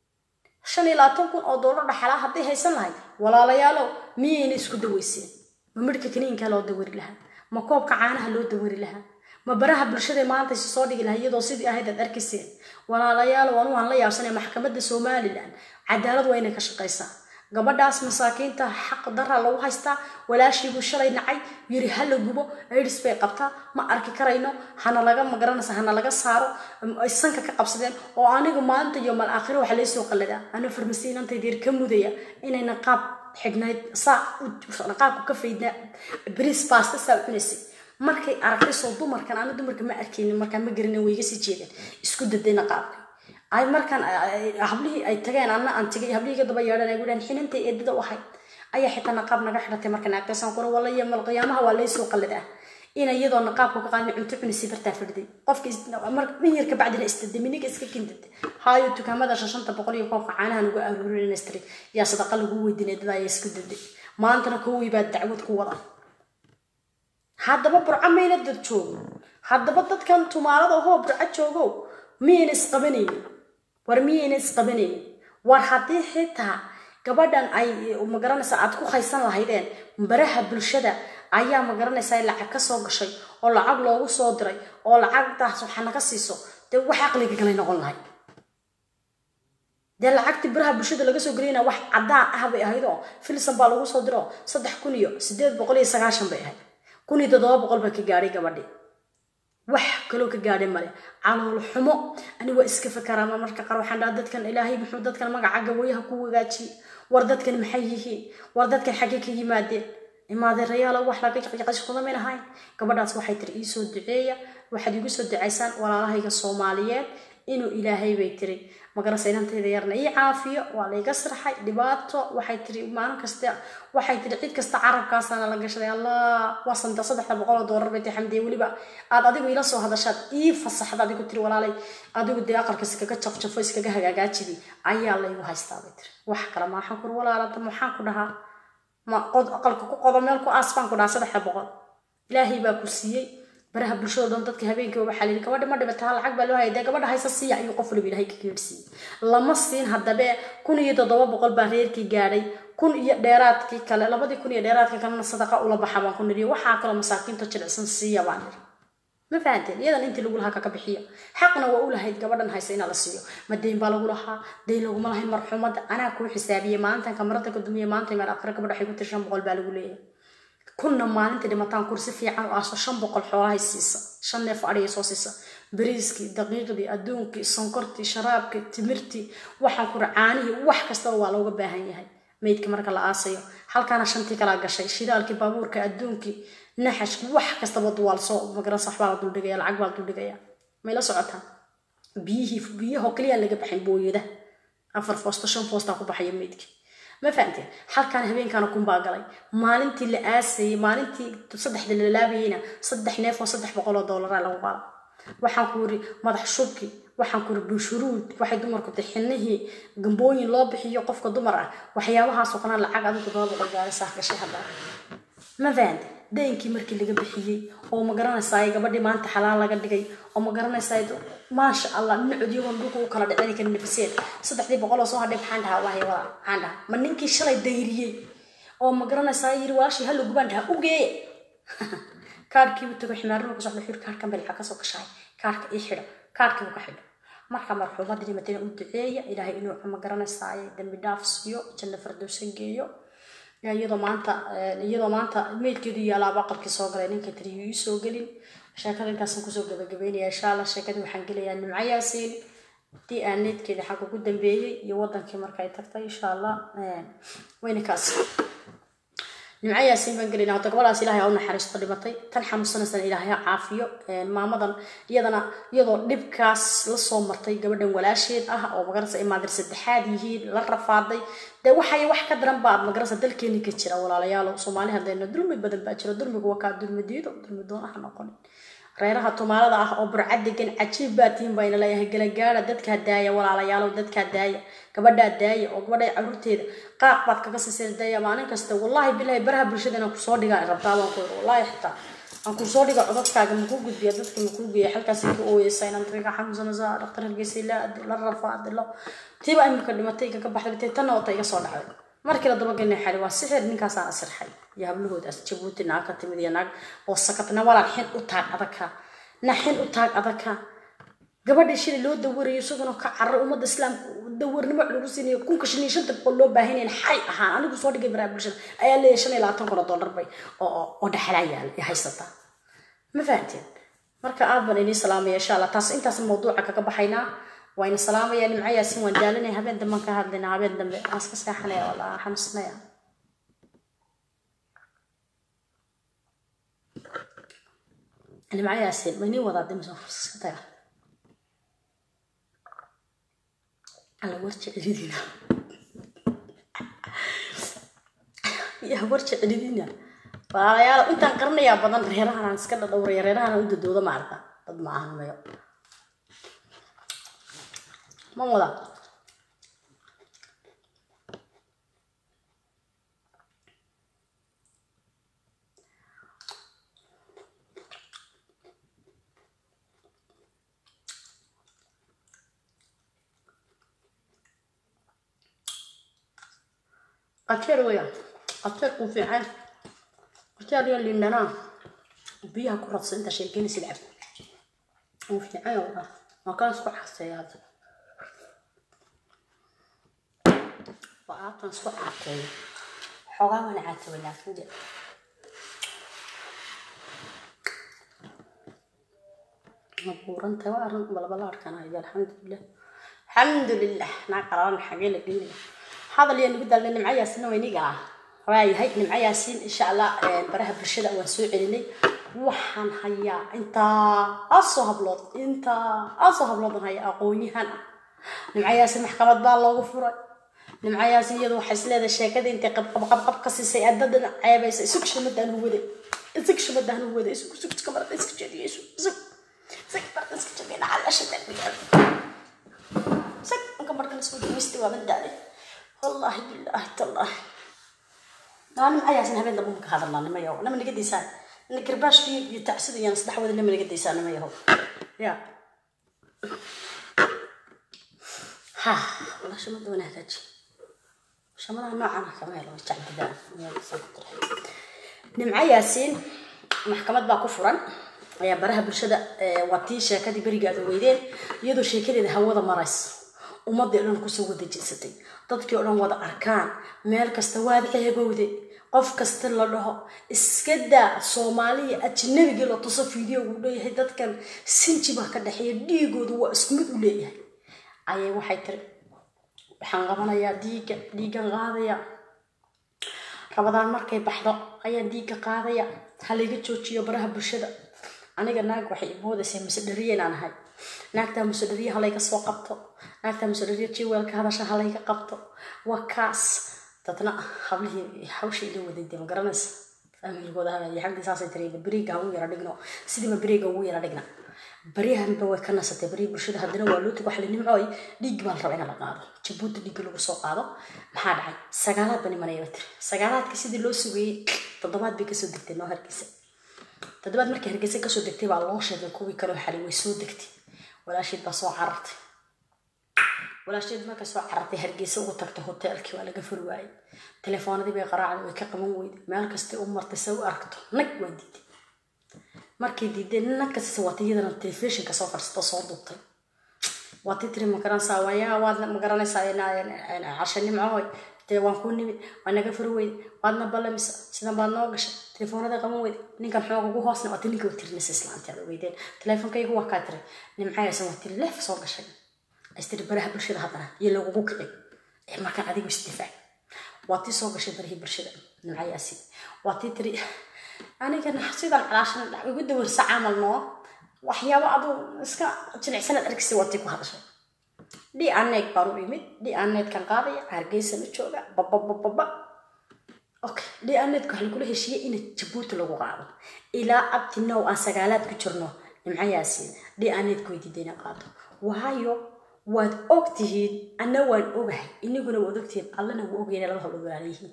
shan iyo labaatan kun oo doolar dhaxalaa hadday haysan lahayd walaalayaalow miyayna isku daweyseen ma midhka kaniinkaa loo dawari lahaa ma koobka caanaha loo dawari lahaa ma baraha bulshada maanta isu soo dhigi lahaa iyadoo sidii ahayd aad arkayseen walaalayaalow anu waan la yaabsanay maxkamadda somalilan cadaalad waa inay ka shaqaysaa gabadhaas masaakiinta xaq dara lagu haystaa walaashiibuu shalay nacay yiri ha la gubo aids bay qabtaa ma arki karayno hana laga magaranaysa hana laga saaro ay sanka ka qabsadeen oo aniga maanta iyo mal aakhiro waxa laysoo qalladaa ana farmasiinantaydeer ka mudaya inayna qaab xidhnayd saa qaabku ka faydnaa bris baasta saa cunaysay markay aragtay soo dumarkan ana dumarka ma arkaynin markaan ma garanin way iga sii jeedeen isku dadayna qaabka ay markaan hablihii ay tageen anna aan tagay hablihii ka daba yeedhan ay gudhaan xinantay eedada u ahayd ayaa xitaa naqaab naga xidhatay markaan aagtaysan kura walla iyo mal qiyaamaha waa laysoo qalladaa in iyadoo naqaabka ka qaadin cunto cunisi bartaa fadhiday qofka min yar ka bacdina istade miniga iska kindada haayo dukaamada shashanta boqol iyo koobka caanaha nagu aruurinastri yaa sadaqa lagu weydiin eedada ayaa isku daday maantana kowii baa dacwad ku wada haddaba burco mayna dad joogo haddaba dadkan tumaalada ahoo burco joogo miyayna isqabanaynin war miyayna isqabanaynin war haddii xitaa gabadhan ay magaranaysa aad ku haysan lahaydeen baraha bulshada ayaa magaranaysaa lacag ka soo gashay oo lacag loogu soo diray oo lacagtaas waxa naga siiso dee wax aqliga galay noqon lahay dee lacagtii baraha bulshada laga soo gelayna wax caddaan ah bay ahayd oo filsan baa lagu soo diro saddex kun iyo sideed boqol iyo sagaashan bay ahayd kun iyo toddoba boqol baa ka gaadhay gabadhii wax kaloo ka gaadhay male calool xumo ani waa iska fakaraama marka qaar waxaan dhaha dadkan ilaahay muxuu dadkan magaca gawayaha ku wagaajiye war dadkan maxay yihiin war dadkan xaggee ka yimaadeen imaadeerayaalo wax laga jaqjaqashkuna may lahayn gabadhaas waxay tiri iisoo duceeya waxaad igu soo ducaysaan walaalahayga soomaaliyeed inuu ilaahay bay tiri magarasa inantayda yarna ii caafiyo waa layga sirxay dhibaato waxay tiri maalin kasta waxay tiri cid kasta carabkaasaana la gashaday allah waa santa saddexda boqol oo doolar bay tiri xamdiye weliba aad adigu ila soo hadashaad ii fasaxda adigu tiri walaalay adigu dee aqalka iskaga jafjafo iskaga hagaagaajidi ayaa laygu haystaa bay tiri wax kale maaxaan kur walaalada maxaan ku dhahaa ma qod aqalka ku qodo meel ku aas baan ku dhahaa saddexda boqol ilaahay baa ku siiyey baraha bulshada dhan dadka habeenkii waxaa layidhi gabadha ma dhibata lacag baa loo hayay dee gabadha haysa siiya ayuu qof waliba ilaahay ka geersiiyey lama siin haddabe kun iyo toddoba boqol baa reerkii gaadhay kun iyo dheeraadkii kale labadii kun iyo dheeraadkii kalena sadaqa ula baxa baan ku niriyo waxaa kaloo masaakiinta jilicsan siiya baan niri ma fahanteen iyadan intii lagu lahaa kaka bixiya xaqna waa u lahayd gabadhan haysa inaa la siiyo ma deyn baa lagu lahaa deyn laguma lahayn marxuumadda anaa kuu xisaabiyey maalintan kamarada ka dumiye maanta meel akhre gabadha waxay ku tiri shan boqol baa lagu leeyahay kunna maalinta dhimataan kursi fiican oo aso shan boqol xoolahay siisa shan neef adhiya soo siisa bariiskii daqiiqdii adduunkii sonkortii sharaabkii timirtii waxaan kura caanihii wax kastaba waa looga baahan yahay meydka marka la aasayo halkaana shantii kalaa gashay shidaalkii baabuurka adduunkii naxashkii wax kastaba duwaal soo magaransa waxbaa la duldhigaya lacag baa la duldhigaya may la socotaan biyihii biyahoo kaliya laga baxin booyada afar foosto shan foostaa ku baxaya meydkii ma fahamteen halkaan habeenkaana kunbaa galay maalintii la aasayey maalintii saddexda la laabayeyna saddex neef oo saddex boqol oo doolara lagu qaada waxaan ku yiri madax shubki waxaan ku yiri bunshuruud waxay dumarku tahay xinihii gambooyin loo bixiyo qofka dumar ah waxyaabahaasoo kana lacag adigu todoba boqol gaari saah gashay hadda ma fahamteen daynkii markii laga bixiyey oo ma garanaysaa gabadhii maanta xalaal laga dhigay oo ma garanaysaa maasha allah dhinacod iyagoon dhulka u kala dhicin karin nafiseen saddexdii boqol oo soo hadhay maxaan dhahaa wahay wada maxaan dhahaa ma ninkii shalay dayriyey oo ma garanaysaa yiri walaashii hallo gubaan dhahaa u geeye kaadhkiibu tago ximaarnima ku socda xir kaadhkan bel waxaa kasoo gashaay kaadhka ii xidho kaadhkiibu ka xidho marka marxuumadii dhimatayna u duceeya ilaahay inuu ma garanaysaa dambi dhaaf siiyo janno fardowsan geeyo iyadoo maanta iyadoo maanta meydkeedu yaalaaba aqalkii soo galay ninka tiriyo ii soo gelin sheekada intaasan kusoo gabagabeynaya insha allah sheekadii waxaan gelayaa nimco yaasiin haddii aan needkeeda xagga ugu dambeeyey iyo wadankii markay tagtay insha allah wayna kaas nimco yaasiin baan gelayna hadda gabadhaas ilaahay ha u naxariisto dhimatay tan xanuunsanaysana ilaahay ha caafiyo maamadan iyadana iyadoo dhibkaas la soo martay gabadhan walaasheed ah oo magarasa imaadir saddexaad yihiin la rafaaday dee waxay wax ka daran baa magarasa dalkeeni ka jira walaalayaal soomaali hadayna dulmi badan baa jira dulmigu waa kaa dulmi diido dulmi doon ah noqonin reeraha tumaalada ah oo burcad degan cajiib baa tihin bayna leeyahay galagaara dadkaa daaya walaalayaalow dadkaa daaya gabadhaa daaya oo gabadha caruurteeda qaaq baad kaga siiseen daaya maalin kasta wallaahi bilaahi baraha bulshada inaan kusoo dhigaa rabtaa baan ku wallaahi xitaa aan kusoo dhiga codadkaaga makuu gudbiya dadka makuu geeya halkaas ka ooyeysa inaan tariga xanuunsanaysa dhaktar hargeysa la la rafaadilo tiiba imika dhimatay kaga baxday tanna wata iga soo dhacday markii la dabagelnay xali waa sixir ninkaasaan asirxay iyo hablahoodaas jabuuti naag ka timid iyo naag oo sakatna walaal xin u taag adagka na xin u taag adagka gabadhii shilay loo dawarayo isaguna ka carar ummadda islaamka dawarnimo lagu siinayo kunka shan iyo shanta boqol loo baahanyayn xay ahaan anigu soo dhigay baraha bulshada ayaa leeyahay shan iyo labaatan kun oo dollar bay oo dhexalaa yaala ee haysataa ma fahanteen marka aad baan inii salaamaya insha allah taas intaas mawduuca kaga baxaynaa wayna salaamaya nimco yaasin waan daalinaya habeen dambe ka hadlayna habeen dambe waan iska seexanaya walaa xanuunsanaya nimco yaasin maynii wadaa dimso iska taga alla warji celidina yaa warji celidina walaalayaal intaan qaranayaa badan reerahan iska dhadhowraya reerahan u dadooda maarta dad ma ahan mayo ma wada qajeer weeyaan qajeerku fiican qajeer iyo lindhanaa biyaha ku radsa inta sheekeynaysa lacab wuu fiican waa waa kaan isku xaseeya hadda waa aabtan isku caateeyo xoogaa wana caataba laakiin de ma buurantahay waa arrin balbala arkanayo alxamdulilah alxamdulilah naa qalalan xagee la gelinaya hadal yaa nagu daalna nimcayaasina wayniga ah waayahay nimco yaasiin insha allah baraha bulshada waan soo celinay waxaan hayaa intaa asoo hablood intaa asoo habloodan hayaa aqoon-yahan ah nimco yaasiin maxkamad baa loogu furay nimco yaasiin iyadu waxay isleedahay sheekada intay qabqabqabqab ka siisay aadadana ceebaysa isug shamadaan u waday isug shamadaan u waday isug isug iska marada iska jeediyo isug isug isug marada iska jeediyo dhacal ashadaan biyaal isug inka marka lasoo dhaweysta waa badaaday wallaahi bilaahi tallaahi naa nimco yaasiin habeen dambe maka hadalnaa nima yahow nama naga daysaan ina garbaashkii iyo tacsida iyaan saddex wada nama naga daysaan nima yahow ya ha walaa shamada wana hagaaji shamadaha noocan kama helo way jacdidaan nimco yaasiin maxkamad baa ku furan ayaa baraha bulshada waa tii sheekadii berigaada weydeen iyadoo sheekadeeda hawada maraysa ummadii o dhan kusoo wada jeedsatay dadkii o dhan wada arkaan meel kasta waad ceebowde qof kasta la dhaho iska daa soomaaliya ajnabigii la tuso fideogu leeyahay dadkan sinji baa ka dhexeeya dhiigoodu waa isku mid u leeyahay ayay waxay tiri waxaan qabanayaa dhiigga dhiiggan qaadaya rabadaan markay baxdo ayaan dhiigga qaadaya halayga joojiyo baraha bulshada aniga naag waxay imoodaysay musedhariye inaan ahay naagtaa musedhariye halayga soo qabto naagtaa musedhariye jiweelka hadasha halayga qabto waa kaas dadna hablihii hawshii ila waday de ma garanaysa faamilkooda hagaaya xagdii saasay tiri beriga ugu yara dhigno sidiiba beriga ugu yara dhigna baryahanba way ka nasatay barihii bulshada haddana waa loo tag waxli nimcooy dhiig baa la raba in la qaado jabuuti dhiigga lagu soo qaado maxaa dhacay sagaalaad ba nimanayaba tiri sagaalaadkii sidii loo sugayey toddobaad bay kasoo degtay noo hargeysa toddobaad markii hargeysa kasoo degtay baa loo sheegay kuwii kaloo xalay way soo degtay walaasheed baa soo carartay walaasheed markay soo carartay hargeysa ugu tagtay hoteelkii waa laga furi waayey telefoonadii bay qaraacday way ka qaban weyday meel kastay u martay se u aragto nag waa diiday markay diiday nag kastase waata iyadana telefishinka soo fadhiisto soo duubtay waatii tiri magaranaysaa wayaa waad magaranaysaa cashe nimcohoy dee waan kuu nimid waa naga furi weyday waadna ballamisa sidan baad noo gashay telefoonada qaban weyday ninkan xoog ugu hoosna waati ninka waa tirinaysa islaanti aad weydeen teleefonkaygu waa kaa tiri nimcaysan waa tiri leef soo gashay astiri baraha bulshada haddana iyo lagugu kicin ee markaan adigu isdifaac waa tii soo gashay barihii bulshada nimcayaasi waa tii tiri anigana sidan calaashan igu dawarsa camal noo waxyaabo aduu iska jilicsanaad arkisa waa tii ku hadashay dhi aneeg baan u imid dhi aneedkan qaadaya hargeysana jooga bababababa okay dhi aneedku waxaa lagula heshiiyey in jabuuti lagu qaado ilaa abti now aan sagaalaad ku jirno nimcayaasi dhi aneedku way diidayna qaado waayo waad og tihiin anna waan ogahay inaguna waad ogtihiin allana wuu ogayna laba hablood walaala yihiin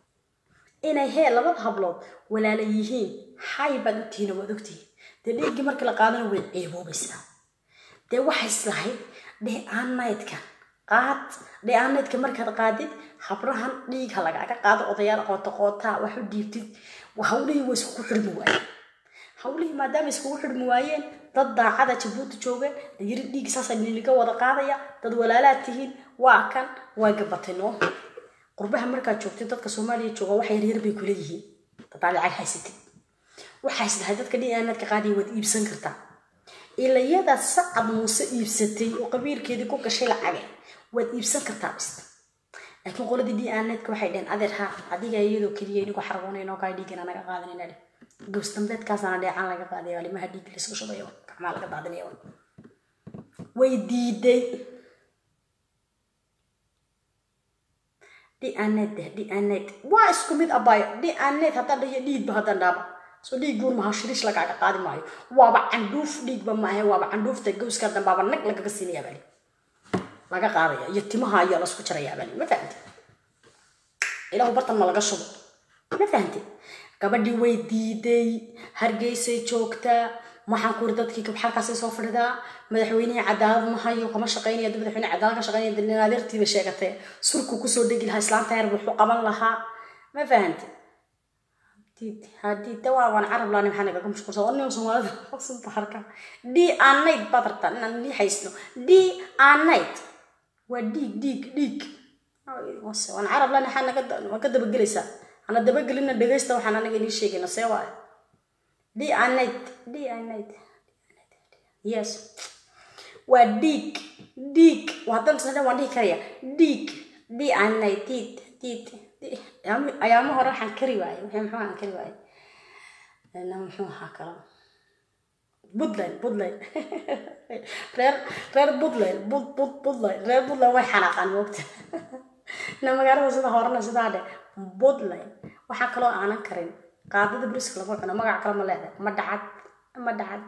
inay hee labada hablood walaala yihiin xay baad ogtihiin waad ogtihiin dee dhiiggii markii la qaadana way ceeboobaysaa dee waxay islahayd dheeaanaydka qaad dheeaanaydka markaad qaadid habrahan dhiig ha lagaaga qaado odayaal qoota qootaa wax u dhiibtid hawlihii way iskugu xidhmi waayeen hawlihii maadaama iskugu xidhmi waayeen dad daacada jabuuti joogeen layiri dhiig saasa niliga wada qaadaya dad walaalaad tihiin waa kan waa gabatay noo qurbaha markaad joogtid dadka soomaaliya jooga wax yaryar bay kula yihiin dadaa lacag haysatid waxaa isdahay dadka dhiaanaadka qaadiya waad iibsan kartaa ilayada sacad muuse iibsatay oo qabiilkeedii ku gashay lacage waad iibsan kartaa bis laakiin qoladii dhiaanaadka waxay dheheen adeer ha adiga iyadoo keliya inigu xargoonayno kaa dhiigana naga qaadanayna dheh gows dambeedkaasaana dheecaan laga qaadaya alimaha dhiig laysku shubayo gacmaa laga daadinayo way diiday dhianeed deh dhianeed waa isku mid abaayo dhianeed haddaan dhahiyo dhiigba haddaan dhaaba soo dhiig guur maha shiriish lagaaga qaadi maayo waaba candhuuf dhiigba maahe waaba candhuufta gowska dambaaba nag lagaga siinaya bali laga qaadaya iyo timaha ayaa lasku jaraya bali ma fahamte ilahu bartan ma laga shubo ma fahamte gabadhii way diiday hargeysay joogtaa maxaan kuri dadkii kabxalkaasay soo fadhidaa madaxweynihii cadaalad ma hayo kama shaqeynaya madaxweyne cadaalad ka shaqeynaya dalin adeertiiba sheegatay surku kusoo dhegi lahaa islaanta yar wuxuu qaban lahaa ma fahante haddii dawaaban carab laani maxaa nagaga mashquulsan oo nin soomaalida sunta harka d anayd baad rabtaa inaan lii haysno d anayd waa dhiig dhiig dhiig waan carab laani maxaa naga waan ka dabagelaysaa ana dabagelina dhegaysta waxaan anaga inii sheegayna see waayo d anayd d anayd yes waa dhiig dhiig haddaan sana waan dhihi karaya dhiig d anayd diid diid ayaamo hore waxaan kari waayey wixii muxuu aan kari waayey na muxuu ahaa kalo puntland puntland reer reer puntland bud bud puntland reer puntland way xanaaqaan moogta na magaalada sida horena sidaa dhe puntland waxaa kaloo aanan karin qaadada briska lagu cuno magac kale ma leedahay ma dhacad ma dhacad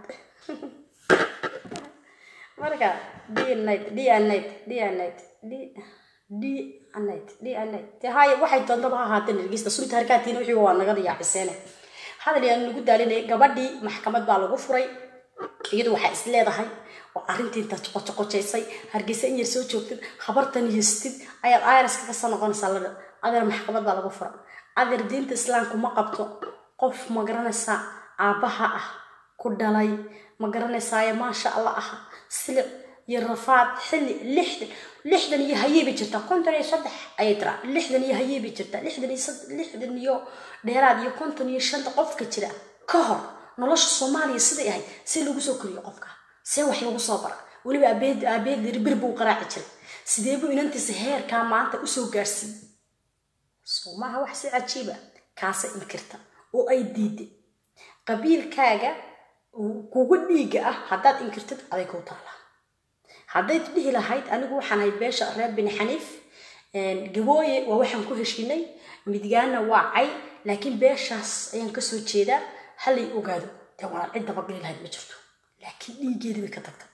marka d night d night d night d d night d night de haya waxay doontaba ha ahaatee nirgista sunta harkaatiina wixii waa naga diyaaciseene hadal yaan lagu daalinay gabadhii maxkamad baa lagu furay iyadu waxaa is leedahay oo arrintii intaad qocoqojaysay hargeysa in yar soo joogtid habartan yeestid ayaad ayraska kasoo noqonaysaa ladha adeer maxkamad baa lagu fura adeer diinta islaamku ma qabto qof ma garanaysaa aabbaha ah ku dhalay ma garanaysaaye maasha allah ah silic iyo rafaad xilli lixdan lixdan iyo hayey bay jirtaa konton iyo saddex ayay tiraa lixdan iyo hayey bay jirtaa lixdan iyo lixdan iyo dheeraad iyo konton iyo shanta qofka jira ka hor nolosha soomaaliya siday ahayd see lagu soo koriyo qofka see wax lagu soo bara weliba abeed abeed bir buu qaraaci jiray sidee buu inantiisa heerkaa maanta usoo gaarsiiyey soo maaha wax si cajiiba kaasa inkirta oo ay diiday qabiilkaaga kugu dhiiga ah haddaad inkirtid aday kuu taalaa haddayd dhihi lahayd anigu waxaan ahay beesha reer bini xaniif gabooye waa waxaan ku heshinay midgaana waa cay laakiin beeshaas ayaan kasoo jeedaa halay ogaado dee walaan cid dabageli lahayd ma jirto laakiin dhiigeedii bay ka tagtay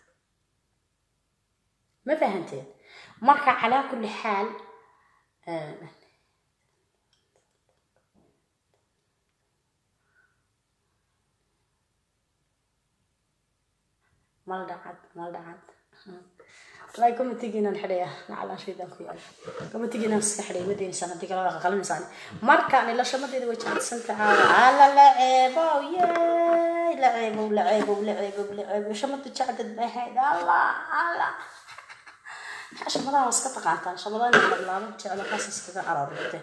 ma fahanteen marka calaa kulli xaal mal dhacad mal dhacad wallahi comitigiinan xidhaya nacalaan shaydaan ku yaala comitigiinan iska xidhay ma daynaysaan haddii kala qaqalinaysaan marka nilashamadeeda way jecelsanta caawa ala la ceebow yey la ceebow la ceebow la ceebow la ceebow shamada jacdad bay ahayd alla alla shamadaha waa iska taqaantaan shamadaha lablaaban jeclo kaas iskaga aroorte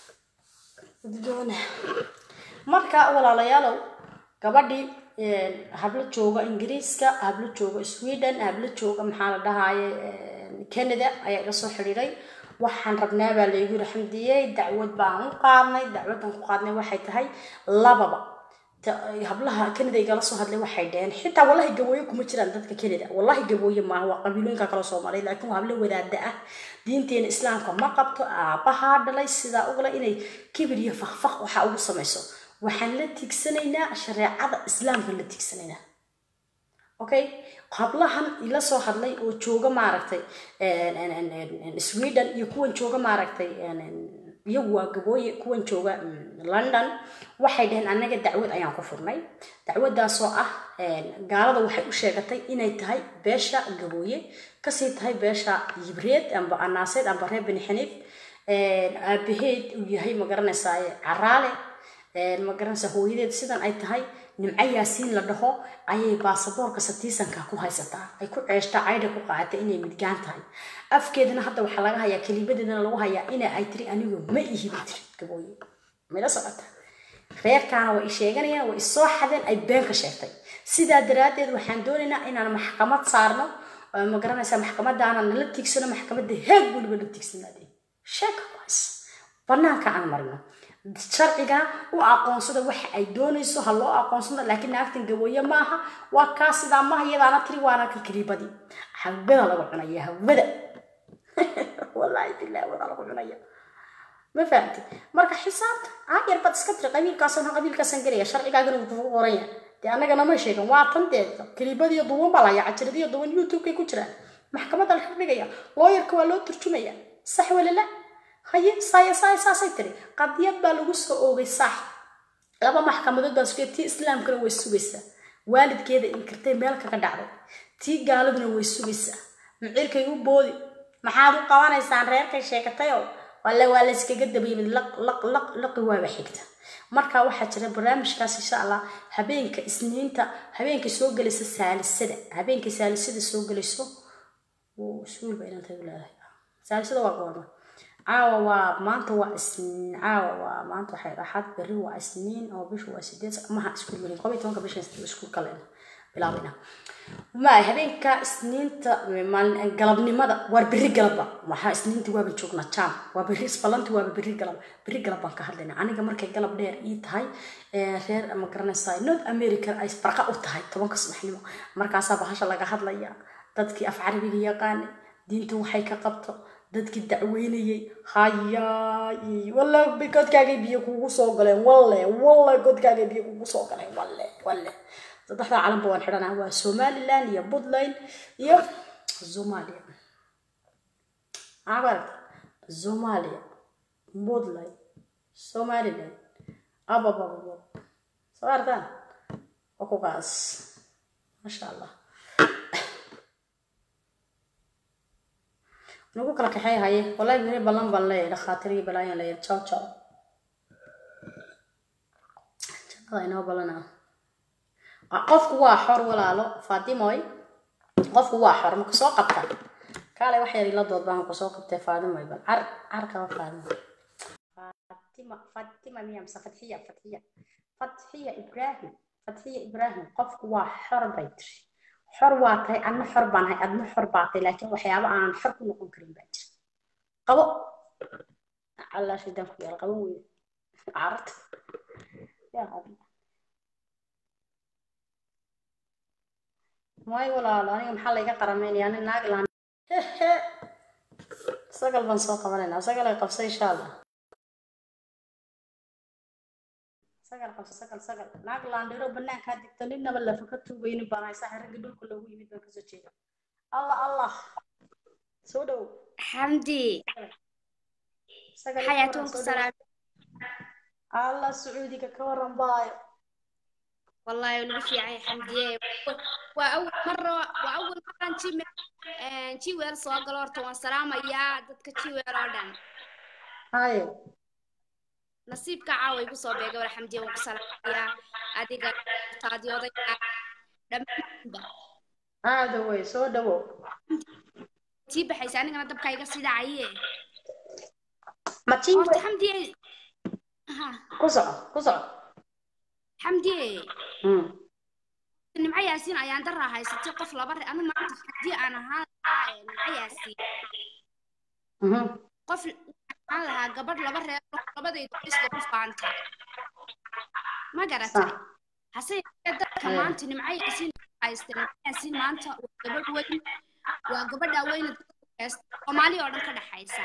doona marka walaalayaalow gabadhii hablo jooga ingiriiska hablo jooga sweden hablo jooga maxaa la dhahaye canada ayaa iga soo xidhiiray waxaan rabnaa baa laygu yiri xamdiyey dacwad baan u qaadnay dacwadan ku qaadnay waxay tahay lababa hablaha canada igala soo hadlay waxay dheheen xitaa wallahi gabooye kuma jiraan dadka canada wallahi gabooye maaha waa qabiilooyinka kala soomaaliya laakiin waa hablo wadaada ah diinteena islaamka ma qabto aabbahaa dhalay sidaa ugala inay kibir iyo fakfaq waxaa ugu samayso waxaan la tigsanaynaa shareecada islaamka la tigsanaynaa okay hablahan ila soo hadlay oo jooga maaragtay sweden iyo kuwan jooga maaragtay iyagu waa gabooye kuwan jooga london waxay dhaheen annaga dacwad ayaan ku furnay dacwadaasoo ah gaalada waxay u sheegatay inay tahay beesha gabooye kasii tahay beesha yibreed amba anaaseed amba reer beni xaniif aabaheed uu yahay magaranaysaa caraale ma garanaysa hooyadeed sidan ay tahay nimco yaasiin la dhaho ayay baasaboorka satiisanka ku haysataa ay ku ceeshtaa caydha ku qaadata inay midgaan tahay afkeedana hadda waxaa laga hayaa kelimadeedana lagu hayaa ina ay tiri anigu ma ihi bay tiri gabooye mala socota reerkaana way sheeganayaan way isoo xadeen ay been ka sheegtay sidaa daraaddeed waxaan doonaynaa inaan maxkamad saarno ma garanaysaa maxkamadaana nala tiigsano maxkamadda heeg weliba la tiigsanaadeen sheeka kuhays banaanka aan marino sharciga u aqoonsada waxa ay doonayso ha loo aqoonsado laakiin naagtan gabooye maaha waa kaa sidaa maaha iyadaana tiri waana ka kaliibadii hawada lagu cunaya hawada wallaahi billahi wada lagu cunaya ma fahamtid marka xisaabta aayar baad iska tiri qabiilkaasna qabiilkaasaan gelaya sharcigaagana wuu kugu qoran yahay dee annagana ma sheegan waa tan dee kaliibadiyo duwan baa layaa cajaladiyo duwan youtube-kay ku jiraan maxkamadda la xidhigaya looyarka waa loo turjumaya sax walala haye saaya saaya saasay tiri qadiyad baa lagu soo oogay sax laba maxkamadood baa sugaya tii islaamkana way sugaysaa waalidkeeda inkirtay meel kaga dhacday tii gaaladuna way sugaysaa micirkay u boodi maxaad u qabanaysaan reerkay sheegatayoo walle waa la iskaga dabayimid laqi waaba xigta marka waxaa jira barnaamijkaas insha allah habeenka isniinta habeenka soo gelaysa saalisada habeenka saalisada soo gelayso iskuul ba inaan tagu leedahay saalisada waa goorma caawa waa maanta waa isniin caawa waa maanta waxay dhaxad berri waa isniin oo bishu waa sideed maha iskuul gelin qob iyo tobanka bisha iskuul kale bilaabayna maay habeenka isniinta maalin galabnimada waa berri galabba waxaa isniinta waaba joognaa jaam waa berri isballanti waaba berri galab berri galab baan ka hadlaynaa aniga markay galab dheer ii tahay reer ma garanaysaa north america ay barqa u tahay tobanka subaxnimo markaasaa bahasha laga hadlaya dadkii af carabiga yaqaanay diintu waxay ka qabto dadkii dacweynayay hayaay walla godkaagay biyo kugu soo galeen walle walle godkaagay biyo kugu soo galeen walle walle saddexdaa calanba waan xidhanaa waa somaliland iyo puntland iyo somalia abarta somalia puntland somaliland ababababab soo artaan waa kugaas masha allah nagu kala kaxey haye wallahi miri ballan baan leeyahay dhakhaatiir iyo balaayan leeyahay jaw jaw jannada inoo ballanaa qofku waa xor walaalo faatimoy qofku waa xor ma kusoo qabta kaale wax yar ila dood baan kusoo qabtay faatimoy bal car car kaba faatimo fatima fatima miya mise fatxiya fatxiya fatxiya ibrahim fatxiya ibrahim qofku waa xor bay tiri xor waa tahay adna xor baan ahay adna xor baa tahay laakiin waxyaabo aanan xor ku noqon karin baa jira qabo allah shaydan ku yaal qaban weyne cararta yaa qabi may walaalo aniga maxaa layga qaramaynaya ani naag laan hehe sagal baan soo qabanaynaa sagal ay qabsa insha allah sagal qabsa sagal sagal naag laandhiro banaankaa digta ninaba lafa ka tuugaynin baan haysaa ragga dhulka loogu yimid baan kasoo jeeda allah allah soo dhow
xamdi xayaatuunku salaam
allah sacuudiga ka waran baayo
wallahi lagu fiicay xamdiye waa awal maro waa awal maraan jime jiweel soo galo horta waan salaamayaa dadka jiweel oo dhan
haye
nasiibka caawa igu soo beega wala xamdiye waan ku salaamayaa adiga taadiyooday dhammaanba
aada wey soo dhawow
tii baxaysa anigana dabka iga sii dhacaye
matii
horta xamdiye ha
ku soco ku soco
xamdiye
Hmm.
nimco yaasiin ayaan daraa haysatay qof laba re anu maanta haddii aan ahaan lahaa ee nimco yaasiin
Mhm.
qof aan lahaa gabadh laba reer labadayda isla ku faanta ma garatay
Sax.
hase yeeshee dadka
Aye.
maanta nimco yaasiin haysta nimco yaasiin maanta waa gabadh weyn waa gabadha weyna dadka ku haysta soomaali oo dhan ka dhexaysa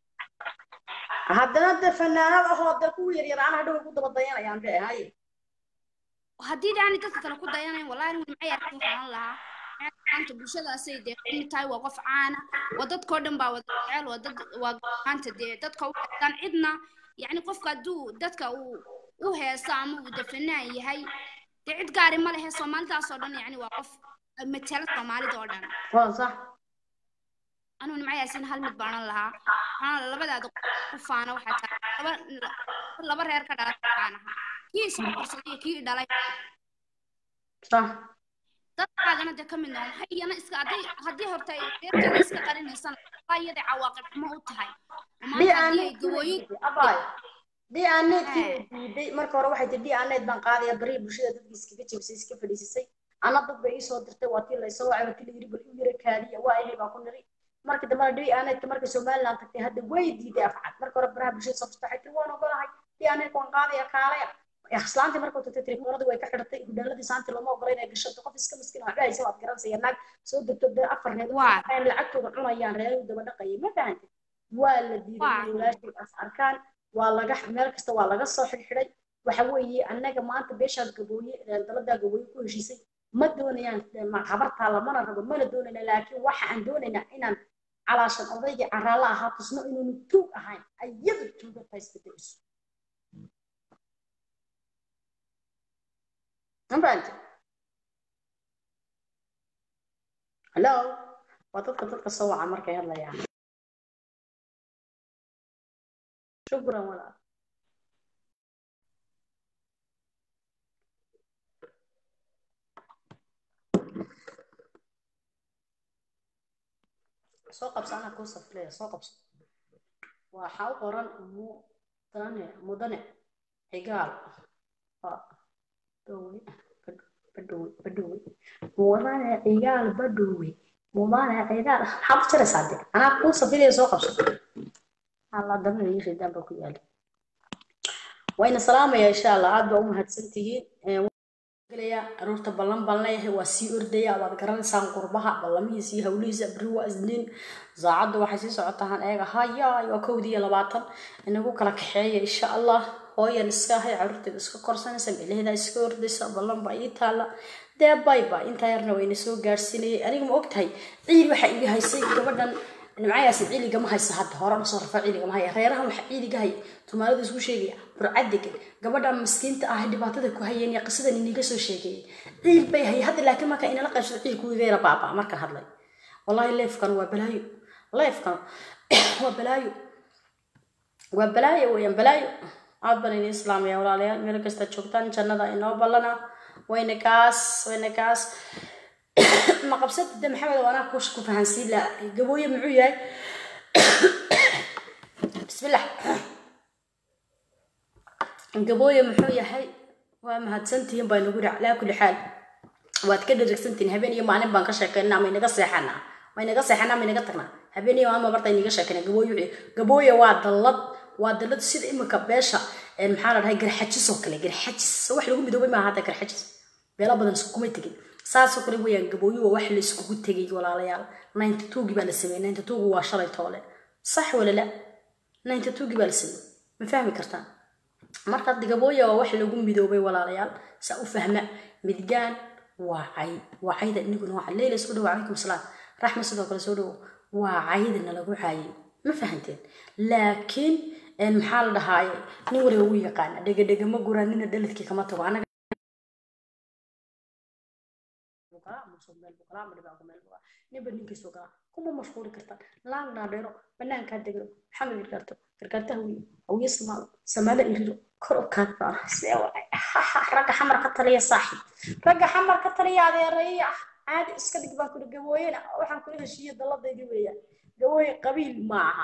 haddana de fanaanad ahoo de kuwa yaryar aan hadhow ugu daba dayanayaan be haye
haddii daani dadka kale ku dayanayn wallahi anigu nimco yaasiin waxaan lahaa maanta bulshadaasay dee kamid tahay waa qof caana waa dadkao dhan baa wada jecel waa dad waa maanta dee dadka u heestaan cidna yacni qofka hadduu dadka uu u heesto ama uu defanaan yahay dee cid gaari ma lehe soomaalidaas oo dhan yacni waa qof matala soomaalida oo dhan
waa sax
anuu nimco yaasiin hal mid baanan lahaa waxaana labadaada ku faana waxaa tahay laba laba reer ka dhalay baan ahaa kii isla korsaday iyo kii i dhalay
sax
dadkaagana dee ka mid noqon maxay iyana iska hadday haddii horta ay reerkeeda iska qarinaysana waa iyada cawaaqib xumo u tahay
di
maanta haddii ay
aaneed
gabooyin
abay di aaneedkii
Eh.
way diiday marka hore waxay tii di aaneed baan qaadaya bariya bulshada dadkii iskaga jebisay iska fadhiisisay ana dad bay iisoo dirtay waa tii laysoo wacay waa tii layiri bal u yara kaadiya waa ahay baan ku niri marka dambena di aaneedka markay somaliland tagtay hadda way diiday afcad marka hore baraha bulshada soo furtay waxay tiri waan ogolahay di aaneedka waan qaadaya kaalaya islaantii markuu tagtay telefoonadii way ka xidhatay hudheeladii saantii looma ogola inay gashato qof iska miskiin waxba haysa waad garanaysa naag soo degto dee afar reer
Waa.
waxay lacagtooda cunayaan reeruhu daba dhaqayay ma fahantay waa la diiday
Waa.
inay walaashay as arkaan waa laga meel kasta waa laga soo xidhxidhay waxa weeye annaga maanta beeshaad gabooye reer daladaa gabooye ku heshiisay ma doonayaan ma habartaa lamana rabo mana doonayna laakiin waxa aan doonaynaa inaan calaashan odaygii caraalla ahaa tusno inuunu tuug ahayn ayadu tuuga tahay isbedeliso ma fahantay hello waa dadka dadka soo waca markay hadlayaan shukran walaal soo qabso anaa kuu safleya soo qabso waxaa u qoran mudane mudane xigaal waa dowli badhowe badhowe mudane cigaal badhowe mudane cigaal maxaad u jaraysaa de anaa kuu safidaya soo qabso alla dabna ii ridaan baa ku yaala wayna salaamaya insha allah aad baa u mahadsantihiin gelaya aroorta ballan baan leeyahay waa sii ordaya waad garanaysaan qurbaha ballamihiisa iyo hawlihiisa beri waa isniin saacadda waxay sii socotaan eega hayaay waa kowdii iyo labaatan inagu kala kaxeeya insha allah hooyan iska ahay caruurteeda iska korsanaysa meelaheeda iska ordaysa ballan baa ii taala dee bayba intaa yarna wayna soo gaarsiinayay aniga ma ogtahay ciil waxaa iga haysay gabadhan nimcayaasi ciiligama haysa hadda hore usoo rafa ciiligama haya reerahan waxaa ciiliga hay tumaalada isku sheegaya burcadegan gabadhan maskiinta ah dhibaatada ku hayeen iyo qisadan iniga soo sheegeeyay ciil bay hay hadda laakiin marka inala qaybsado ciilku wigeera baaba markaan hadlay wallahi leefkan waa balaayo leefkan waa balaayo waa balaayo weeyaan balaayo aad baan idin islaamaya walaalayaal meel kasta joogtaan jannada inoo ballana wayna kaas wayna kaas ma qabsada de maxamed anaa kush ku fahansiin la gabooye muxuu yahay bismillah gabooye muxuu yahay waa mahadsantihiin baa nagu dhac laa kulli xaal waad ka dharagsantihiin habeen iyo maalin baan ka sheekaynaa maynaga seexanaa maynaga seexanaa maynaga tagnaa habeen iyo maalin barta inaga sheekaynaa gabooye wuxuu gabooye waa dallad waa dallad sida imika beesha maxaa la dhahay garxajis oo kale garxajis wax lagu midoobay maaha hadda garxajis beelo badan iskuma tegin saasoo kale weyaan gabooyo waa wax la iskugu tegay walaalayaal ninety twogii baa la sameeyey ninety twogu waa shalay toole sax wala la ninety twogii baa la sameeyey ma fahmi kartaan marka gabooya waa wax lagu midoobay walaalayaal saa u fahma midgaan waa cay waa cayda iniguna waa leyla soo dhawo calaykum salaam raxma sidoo kale soo dhawo waa caydana lagu caayay ma fahanteen laakiin maxaa la dhahaaye nin waliba wuu yaqaana dhegadhega ma guraan nina dhaladkii kama tago anaga ninba ninkiisoo galaa kuma mashquuli kartaan laan dhaadheero banaankaa degno maxamed gargaarto gargaarta hawiye hawiye samaalo samaalo irido kor u kaad baan see ragga xamar ka taliya saaxiib ragga xamar ka taliya adeereeya ah caadi iska dhig baan kuri gabooyena waxaan kula heshiiye daladaydi weeyaan gabooye qabiil ma aha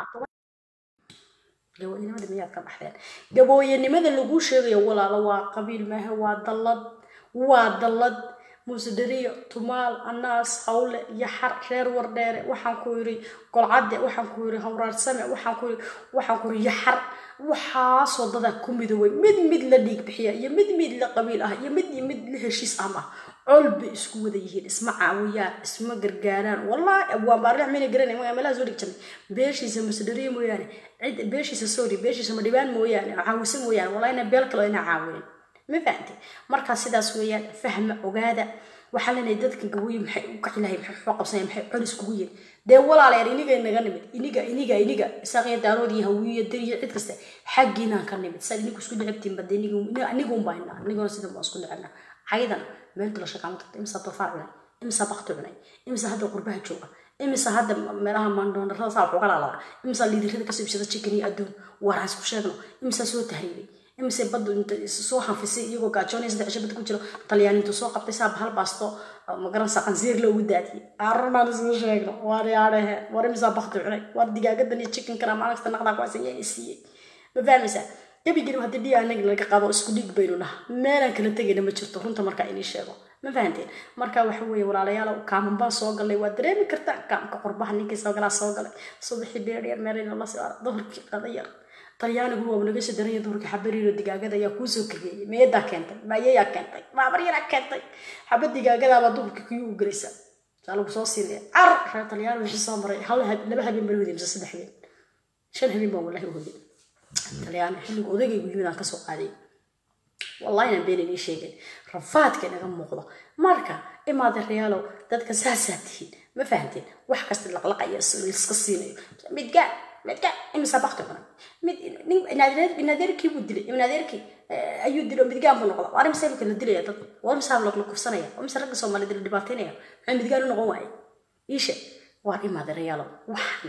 gabooyenimada miyaad ka baxdeen gabooyenimada lagu sheegayo walaalo waa qabiil maaha waa dallad waa dallad muuse dariyo tumaal anaas hawle iyo xar reer wardheere waxaan ku yiri golcadde waxaan ku yiri hawraarsame waxaan ku yiri waxaan ku yiri yaxar waxaasoo dada ku midoobay mid mid la dhiig bixiya iyo mid mid la qabiil ah iyo mid iyo mid la heshiis ah ah col bay isku wada yihiin isma caawiyaan isma gargaaraan wallahi abwaan baarlex mayna garanay magaa meelaha soo dhig jirnay beeshiisa muuse dariyo mooyaane cid beeshiisa sorry beeshiisa madhibaan mooyaane caawisa mooyaane wallahina beel kale ina caawinin ma fahamte markaa sidaas weeyaan fahma ogaada waxaa leenahay dadka gabooyi maxay u kaci lahay maxay xoo qabsanaya maxay col iskugu yihin dee walaalayaal iniga naga nimid iniga iniga iniga isaaqiyo daarood iyo hawiyo dariyo cid kasta xaggiinaan ka nimid saa inigu isku necabtiin bade anigun baa inaa aniguna sida baan isku necabna cayidan meel dulasha kaama tagta imisa doofaar cunay imisa bakti cunay imisa hadda qurbaha jooga imisa hadda meelaha maandhoondarada saa waxuga laalada imisa liidirada kasoo ibsada chicken iyo adduun waaraan isku sheegno imisa soo tahriibay imise baddu inta soo hanfisay iyagoo gaajoonaya saddex cisho bad ku jiro talyaaniintu soo qabtay saa bahal baasto magaranaysa qansiir loogu daadiyey arunaan isku sheegno waar yaadhehe war imisaa bakti cunay waar digaagadan iyo chickenkana maalin naqdaa kuwaas ayaa siiyey ma fahmaysaa gebigeni haddii dhiig anaga laga qaado isku dhiig baynu naha meelaan kala tegayna ma jirto runta markaa inii sheego ma fahanteen marka waxa weeye walaalayaal kaaman baan soo galay waa dareemi kartaa kaamka qurbaha ninkii soo galaa soo galay subaxii dheerdheer meelayna la soo duhurkii qadayar talyaanigu waa naga soo daranya duhurkii xabariiro digaagada ayaa kuusoo kageeyey meeyadaa keentay maayayaa keentay maabar yaraa keentay xabad digaagadaabaa duhurkii kuyuu u gelaysa saa lagu soo siinaya car reer talyaani wixii soo maray hal laba habeen baan hodey mise saddex habeen shan habeen baan wallahi hodey talyaani xilliga odagaygu yimid aan kasoo qaaday wallahina been inii sheegay rafaadka inaga muuqdo marka imaade reyaalow dadka saasaa tihiin ma fahanteen wax kasta laqlaqaya iska siinayo midgaan midgaan imisa bakti cunay mid inadeerkii buu dilay inadeerkii ayuu dilay midgaan buu noqda waa imisa imika la dilaya dad waa imisa la kufsanaya waa imisa ragga soomaaliyed la dhibaateynaya maxay midgaan u noqon waaye iishe waa imaade reyaalow waxna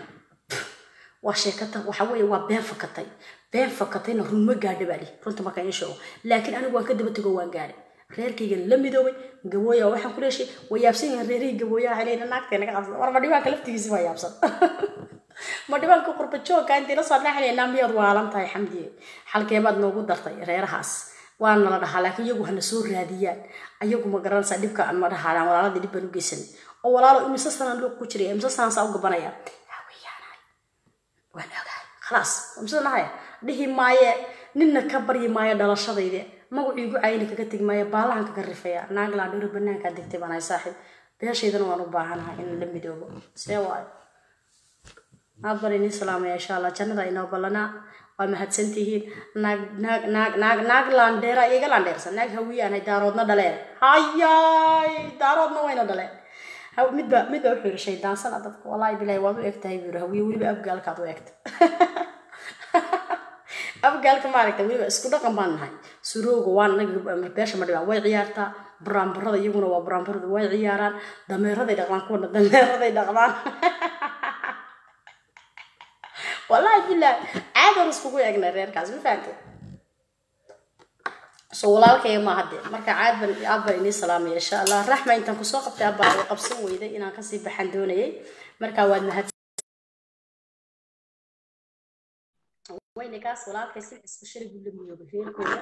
waa sheekata waxa weeye waa been fakatay been fakatayna run ma gaadha baa lihi runta markaa in sheego laakiin anigu waan ka daba tego waan gaadhay reerkayga la midoobay gabooya waxaan ku leeshay way yaabsan yihiin reerihii gabooyaha xileyna naagtay naga qabsada war madhibaanka laftigiisi waa yaabsan madhibaanka qurba joogka intii la soo dhaxlaynaa miyaad waalan tahay xamdiye xalkeebaad noogu dartay reerahaas waana la dhahaa laakiin iyagu hana soo raadiyaan ayagu ma garanaysaa dhibka ma dhahaadaan walaaladii dhib baan u geysanay oo walaalo imise sanaan luuq ku jiray imise sanaan saa u gabanaya haweyaanahay waan ogahay khalaas imise nahaya dhihi maaye ninna ka baryi maayo dhalashadayde magacii igu cayni kaga tegi maayo baalahan kaga rifaya naaglaan dhiro banaankaa degtay baan ahay saaxiib beeshaydana waan u baahanahay in la midoobo see waayo aad baan inii salaamaya insha allah jannada inoo ballanaa waa mahadsantihiin naag naag naag naag naag laandheera iga laandheersan naag hawiyaanhay daaroodna dhaleen hayaay daaroodna wayna dhaleen Ha- midba midba wuxuu yiri shaydaansana dadka wallaahi bilaahi waad u egtahay buu yiri hawiye weliba abgaalkaad u egta abgaalka maaragta weliba isku dhaqan baan nahay surooga waa naga beesha ma dhibaan way ciyaartaa buraanburada iyaguna waa buraanburada way ciyaaraan dameeraday dhaqdaan kuwana dameeraday dhaqdaan wallaahi bilaahi caadan iskugu egnay reerkaas ma fahamtay so walaalkaya ma hadde marka caad ban aad baan inii salaamaya insha allah raxma intaan kusoo qabtay abbaa way qabsan weyday inaan kasii baxan doonayay marka waad mahad weynagaas walaalkay si isbashari buu la miyoobay reerkooda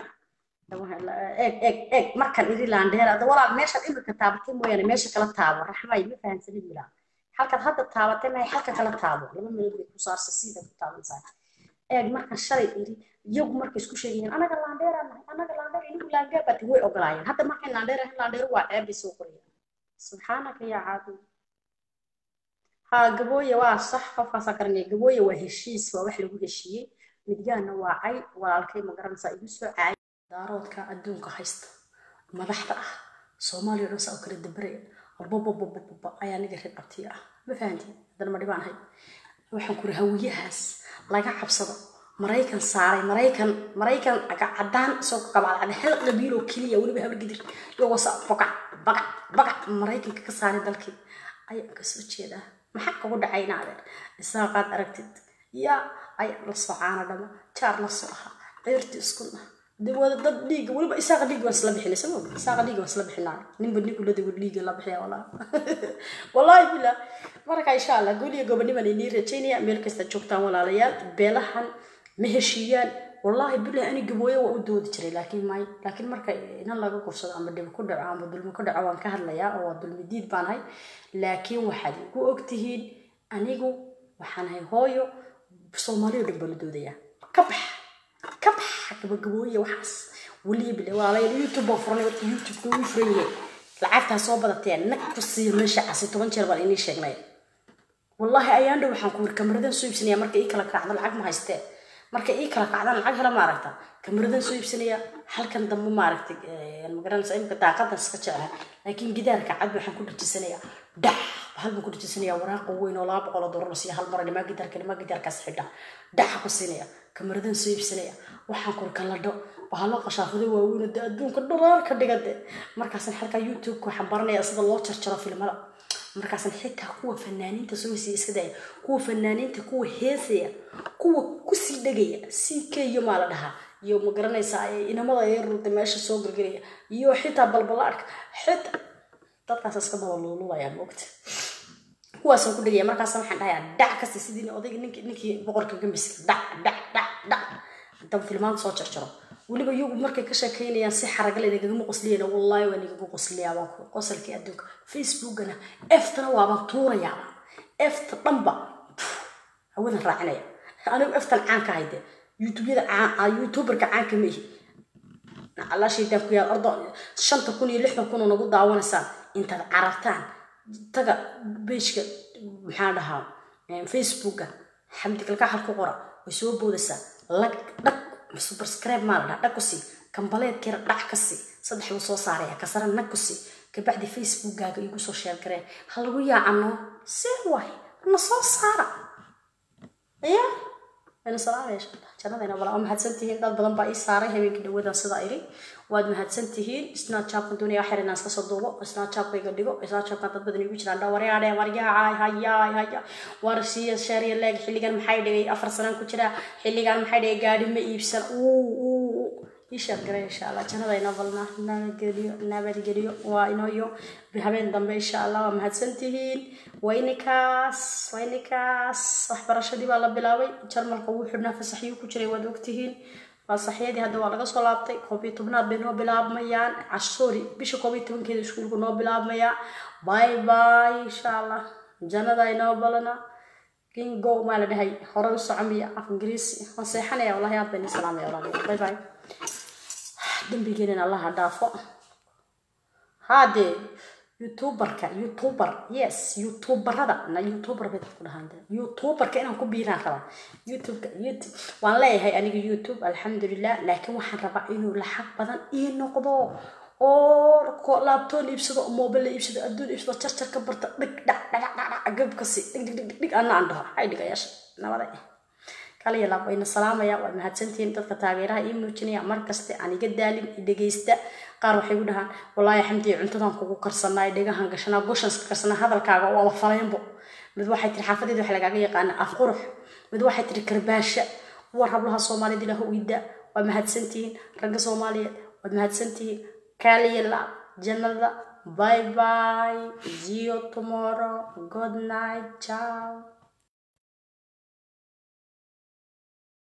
eeg eeg eeg markan iri laandheer ada walaal meeshaad imika taabatay mooyaane meesha kala taabo raxmay ma fahamsanid milaa halkaad hadda taabatay mahay halka kala taabo laba meelood bay ku saarsa sida ku taabansaa eeg markan shalay iri iyagu markay isku sheegayeen anaga laandheeraan nahay anaga laandheer inigu laandheer baati way ogolaayeen hadda markay laandheer ahayn laandheer waa ceeb bay soo qorayaan subxaanaka yaa caadi ha gabooye waa sax qofkaasaa garanaya gabooye waa heshiis waa wax lagu heshiiyey midyaana waa cay walaalkay ma garanaysaa igu soo caay daaroodka adduunka haysta madaxda ah soomaaliya dhan saa u kala dabaraya babababababa ayaa niga reer qabtiya ah ma fahantiin haddana ma dhibaan hay waxaan kuri hawiyahaas laga cabsado maraykan saaray maraykan maraykan caddaan isagoo qabacda hal qabiiloo keliya weliba habar gidir iyagoo saa bagac bagac bagac maraykanka ka saaray dalkii ayaan kasoo jeedaa maxaa kugu dhacay inaadeer isaaqaad aragtid yaa ay la soo caana dhama jaar la soo ahaa ceerti isku nah dee wada dad dhiiga weliba isaaqa dhiig waan isla bixinay sama ogi isaaqa dhiig waan isla bixinaa ninba nikulada wad dhiiga la bixiya walaa wallaahi bila marka insha allah goliya goboniman inii rajaynaya meel kasta joogtaan walaalayaal beelahan ma heshiiyaan wallaahi bilahi ani gabooye waa u doodi jiray laakiin may laakiin marka inan laga kursado ama dhib ku dhaco ama dulmi ku dhaco waan ka hadlayaa oo waa dulmi diid baan hay laakiin waxaad igu ogtihiin anigu waxaan hay hooyo soomaaliya dhan baa la doodayaa ka bax ka bax gabagabooye waxaas weliya bile walaalayaal youtube baan furanay horta youtube-ka wuu furan yahay lacagtaa soo badateen nag ku siiya meesha casi toban jeer baan inii sheegnay wallaahi ayaan dhow waxaan ku wiri kamaradan soo iibsanaya marka ii kala kacdo lacag ma haystee marka ii kala kacdaan lacag hela maaragta kamaradan soo iibsanaya halkan dambe maaragtay magaranaysa imika daaqadan iska jeclahay laakiin gidaarka cad waxaan ku dhajisanaya dhax hal baan ku dhajisanaya waraaqa weyn oo laba boqol oo doolar la siiya hal mar nimaa gidaarka nimaa gidaarkaas xidha dhaxa ku siinaya kamaradan soo iibsanaya waxaan kur kaladho bahalo qashaafaday waaweyn de adduunka dharaar ka dhigade markaasan halkaa youtube-ka waxaan baranaya sida loo jarjaro filmada markaasan xitaa kuwa fanaaniinta soo hesiya iska daya kuwa fanaaniinta kuwa heesaya kuwa kusii dhegaya si keyo maa la dhahaa iyo ma garanaysaa inamada ee ruda meesha soo galgelaya iyo xitaa balbalaadhka xitaa dadkaas iska daba luululaya moogta kuwaasaan ku dhegaya markaas waxaan dhahayaa dhac kasta sidii odayga ninki ninkii boqorka gambiska dhac dhac dhac dhac haddaba filmaanta soo jarjaro weliba iyagu markay ka sheekeynayaan si xaragale nagagama qosliyana wallaahi waa nagaga qosliyaa waa qosalkii adduunka facebookana eftana waabaan tuurayaaba efta dhanba hawadan raacinaya anigu eftan caanka hayde youtubeyada caan youtuberka caanka ma ihi alla shaydaan ku yaal ordo shanta kun iyo lixdan kun oo nagu daawanaysaan intaad carartaan taga bejka maxaa dhahaa facebooka xamdi kalkaxal ku qora way soo boodaysaa lag dhag subscribe maa la dhaha dhag ku sii kambaleedkeera dhac ka sii saddex buu soo saaraya kasara nag ku sii kabacdi facebookkaaga igu soo sheer gareen ha lagu yaacano see waay na soo saara ya wayna salaamaya insha allah jannadayna bala waa mahadsantihiin dad badan baa ii saaray habeenkii dhawadan sidaa iri waad mahadsantihiin snapchatkan doonaya waxyar inaan iska soo duubo snapchatkayga dhigo snapchatkan dad badan igu jiraan dhawaryaadhe waryaacay hayaay haya war siiya sheeriya leeg xilligan maxay dhigay afar sanaan ku jira xilligan maxay dhigay gaadhi ma iibsan uu uu ii sheer garay insha allah jannadayna balna nabadgeliyo nabadgeliyo waa inooyo habeen dambe insha allah waa mahadsantihiin waynikaas waynikaas waxbarashadii baa la bilaabay jarmalka wuu xidhnaa fasaxyuu ku jiray waad ogtihiin fasaxyadii hadda waa laga soo laabtay koob iyo tobnaad bay noo bilaabmayaan sorry bisha koob iyo tobankeeda iskuulku noo bilaabmayaa bye bye insha allah jannada inoo balana kingo maa la dhahay hore u socomiya af ingiriisi waan seexanaya wallahi aad bayna salaamaya walaalayaal bye bye dembigeenina allaha dhaafo haadee youtuberka youtuber yes youtuberada na youtuber bay dadku dhahaan de youtuberka inaan ku biiraan rabaa youtubeka youtube waan leeyahay aniga youtube alxamdulilah laakiin waxaan rabaa inuu lacag badan ii noqdo oo laabtoon iibsado mobile iibsado adduun iibsado jarjar ka barta dhig dhac dhagac dhagac gabkasi dhig dhig dhig dhig anna aan dhaho ay dhigayaasha nabada kaliya laab wayna salaamaya waa mahadsantihiin dadka taageeraha ii muujinaya markaste aan iga daalin i dhegaysta qaar waxay u dhahaan wallaahi xamdiya cuntadan kugu karsanaa dhegahan gashanaa goshanska karsanaa hadalkaaga waaba faleynbo mid waxay tiri xaafadeed waxa lagaaga yaqaana af qurux mid waxay tiri karbaasha war hablaha soomaaliyed ilaahu ida waa mahadsantihiin ragga soomaaliyeed waad mahadsantihiin kaliya laab jannada bye bye see you tomorrow good night ciao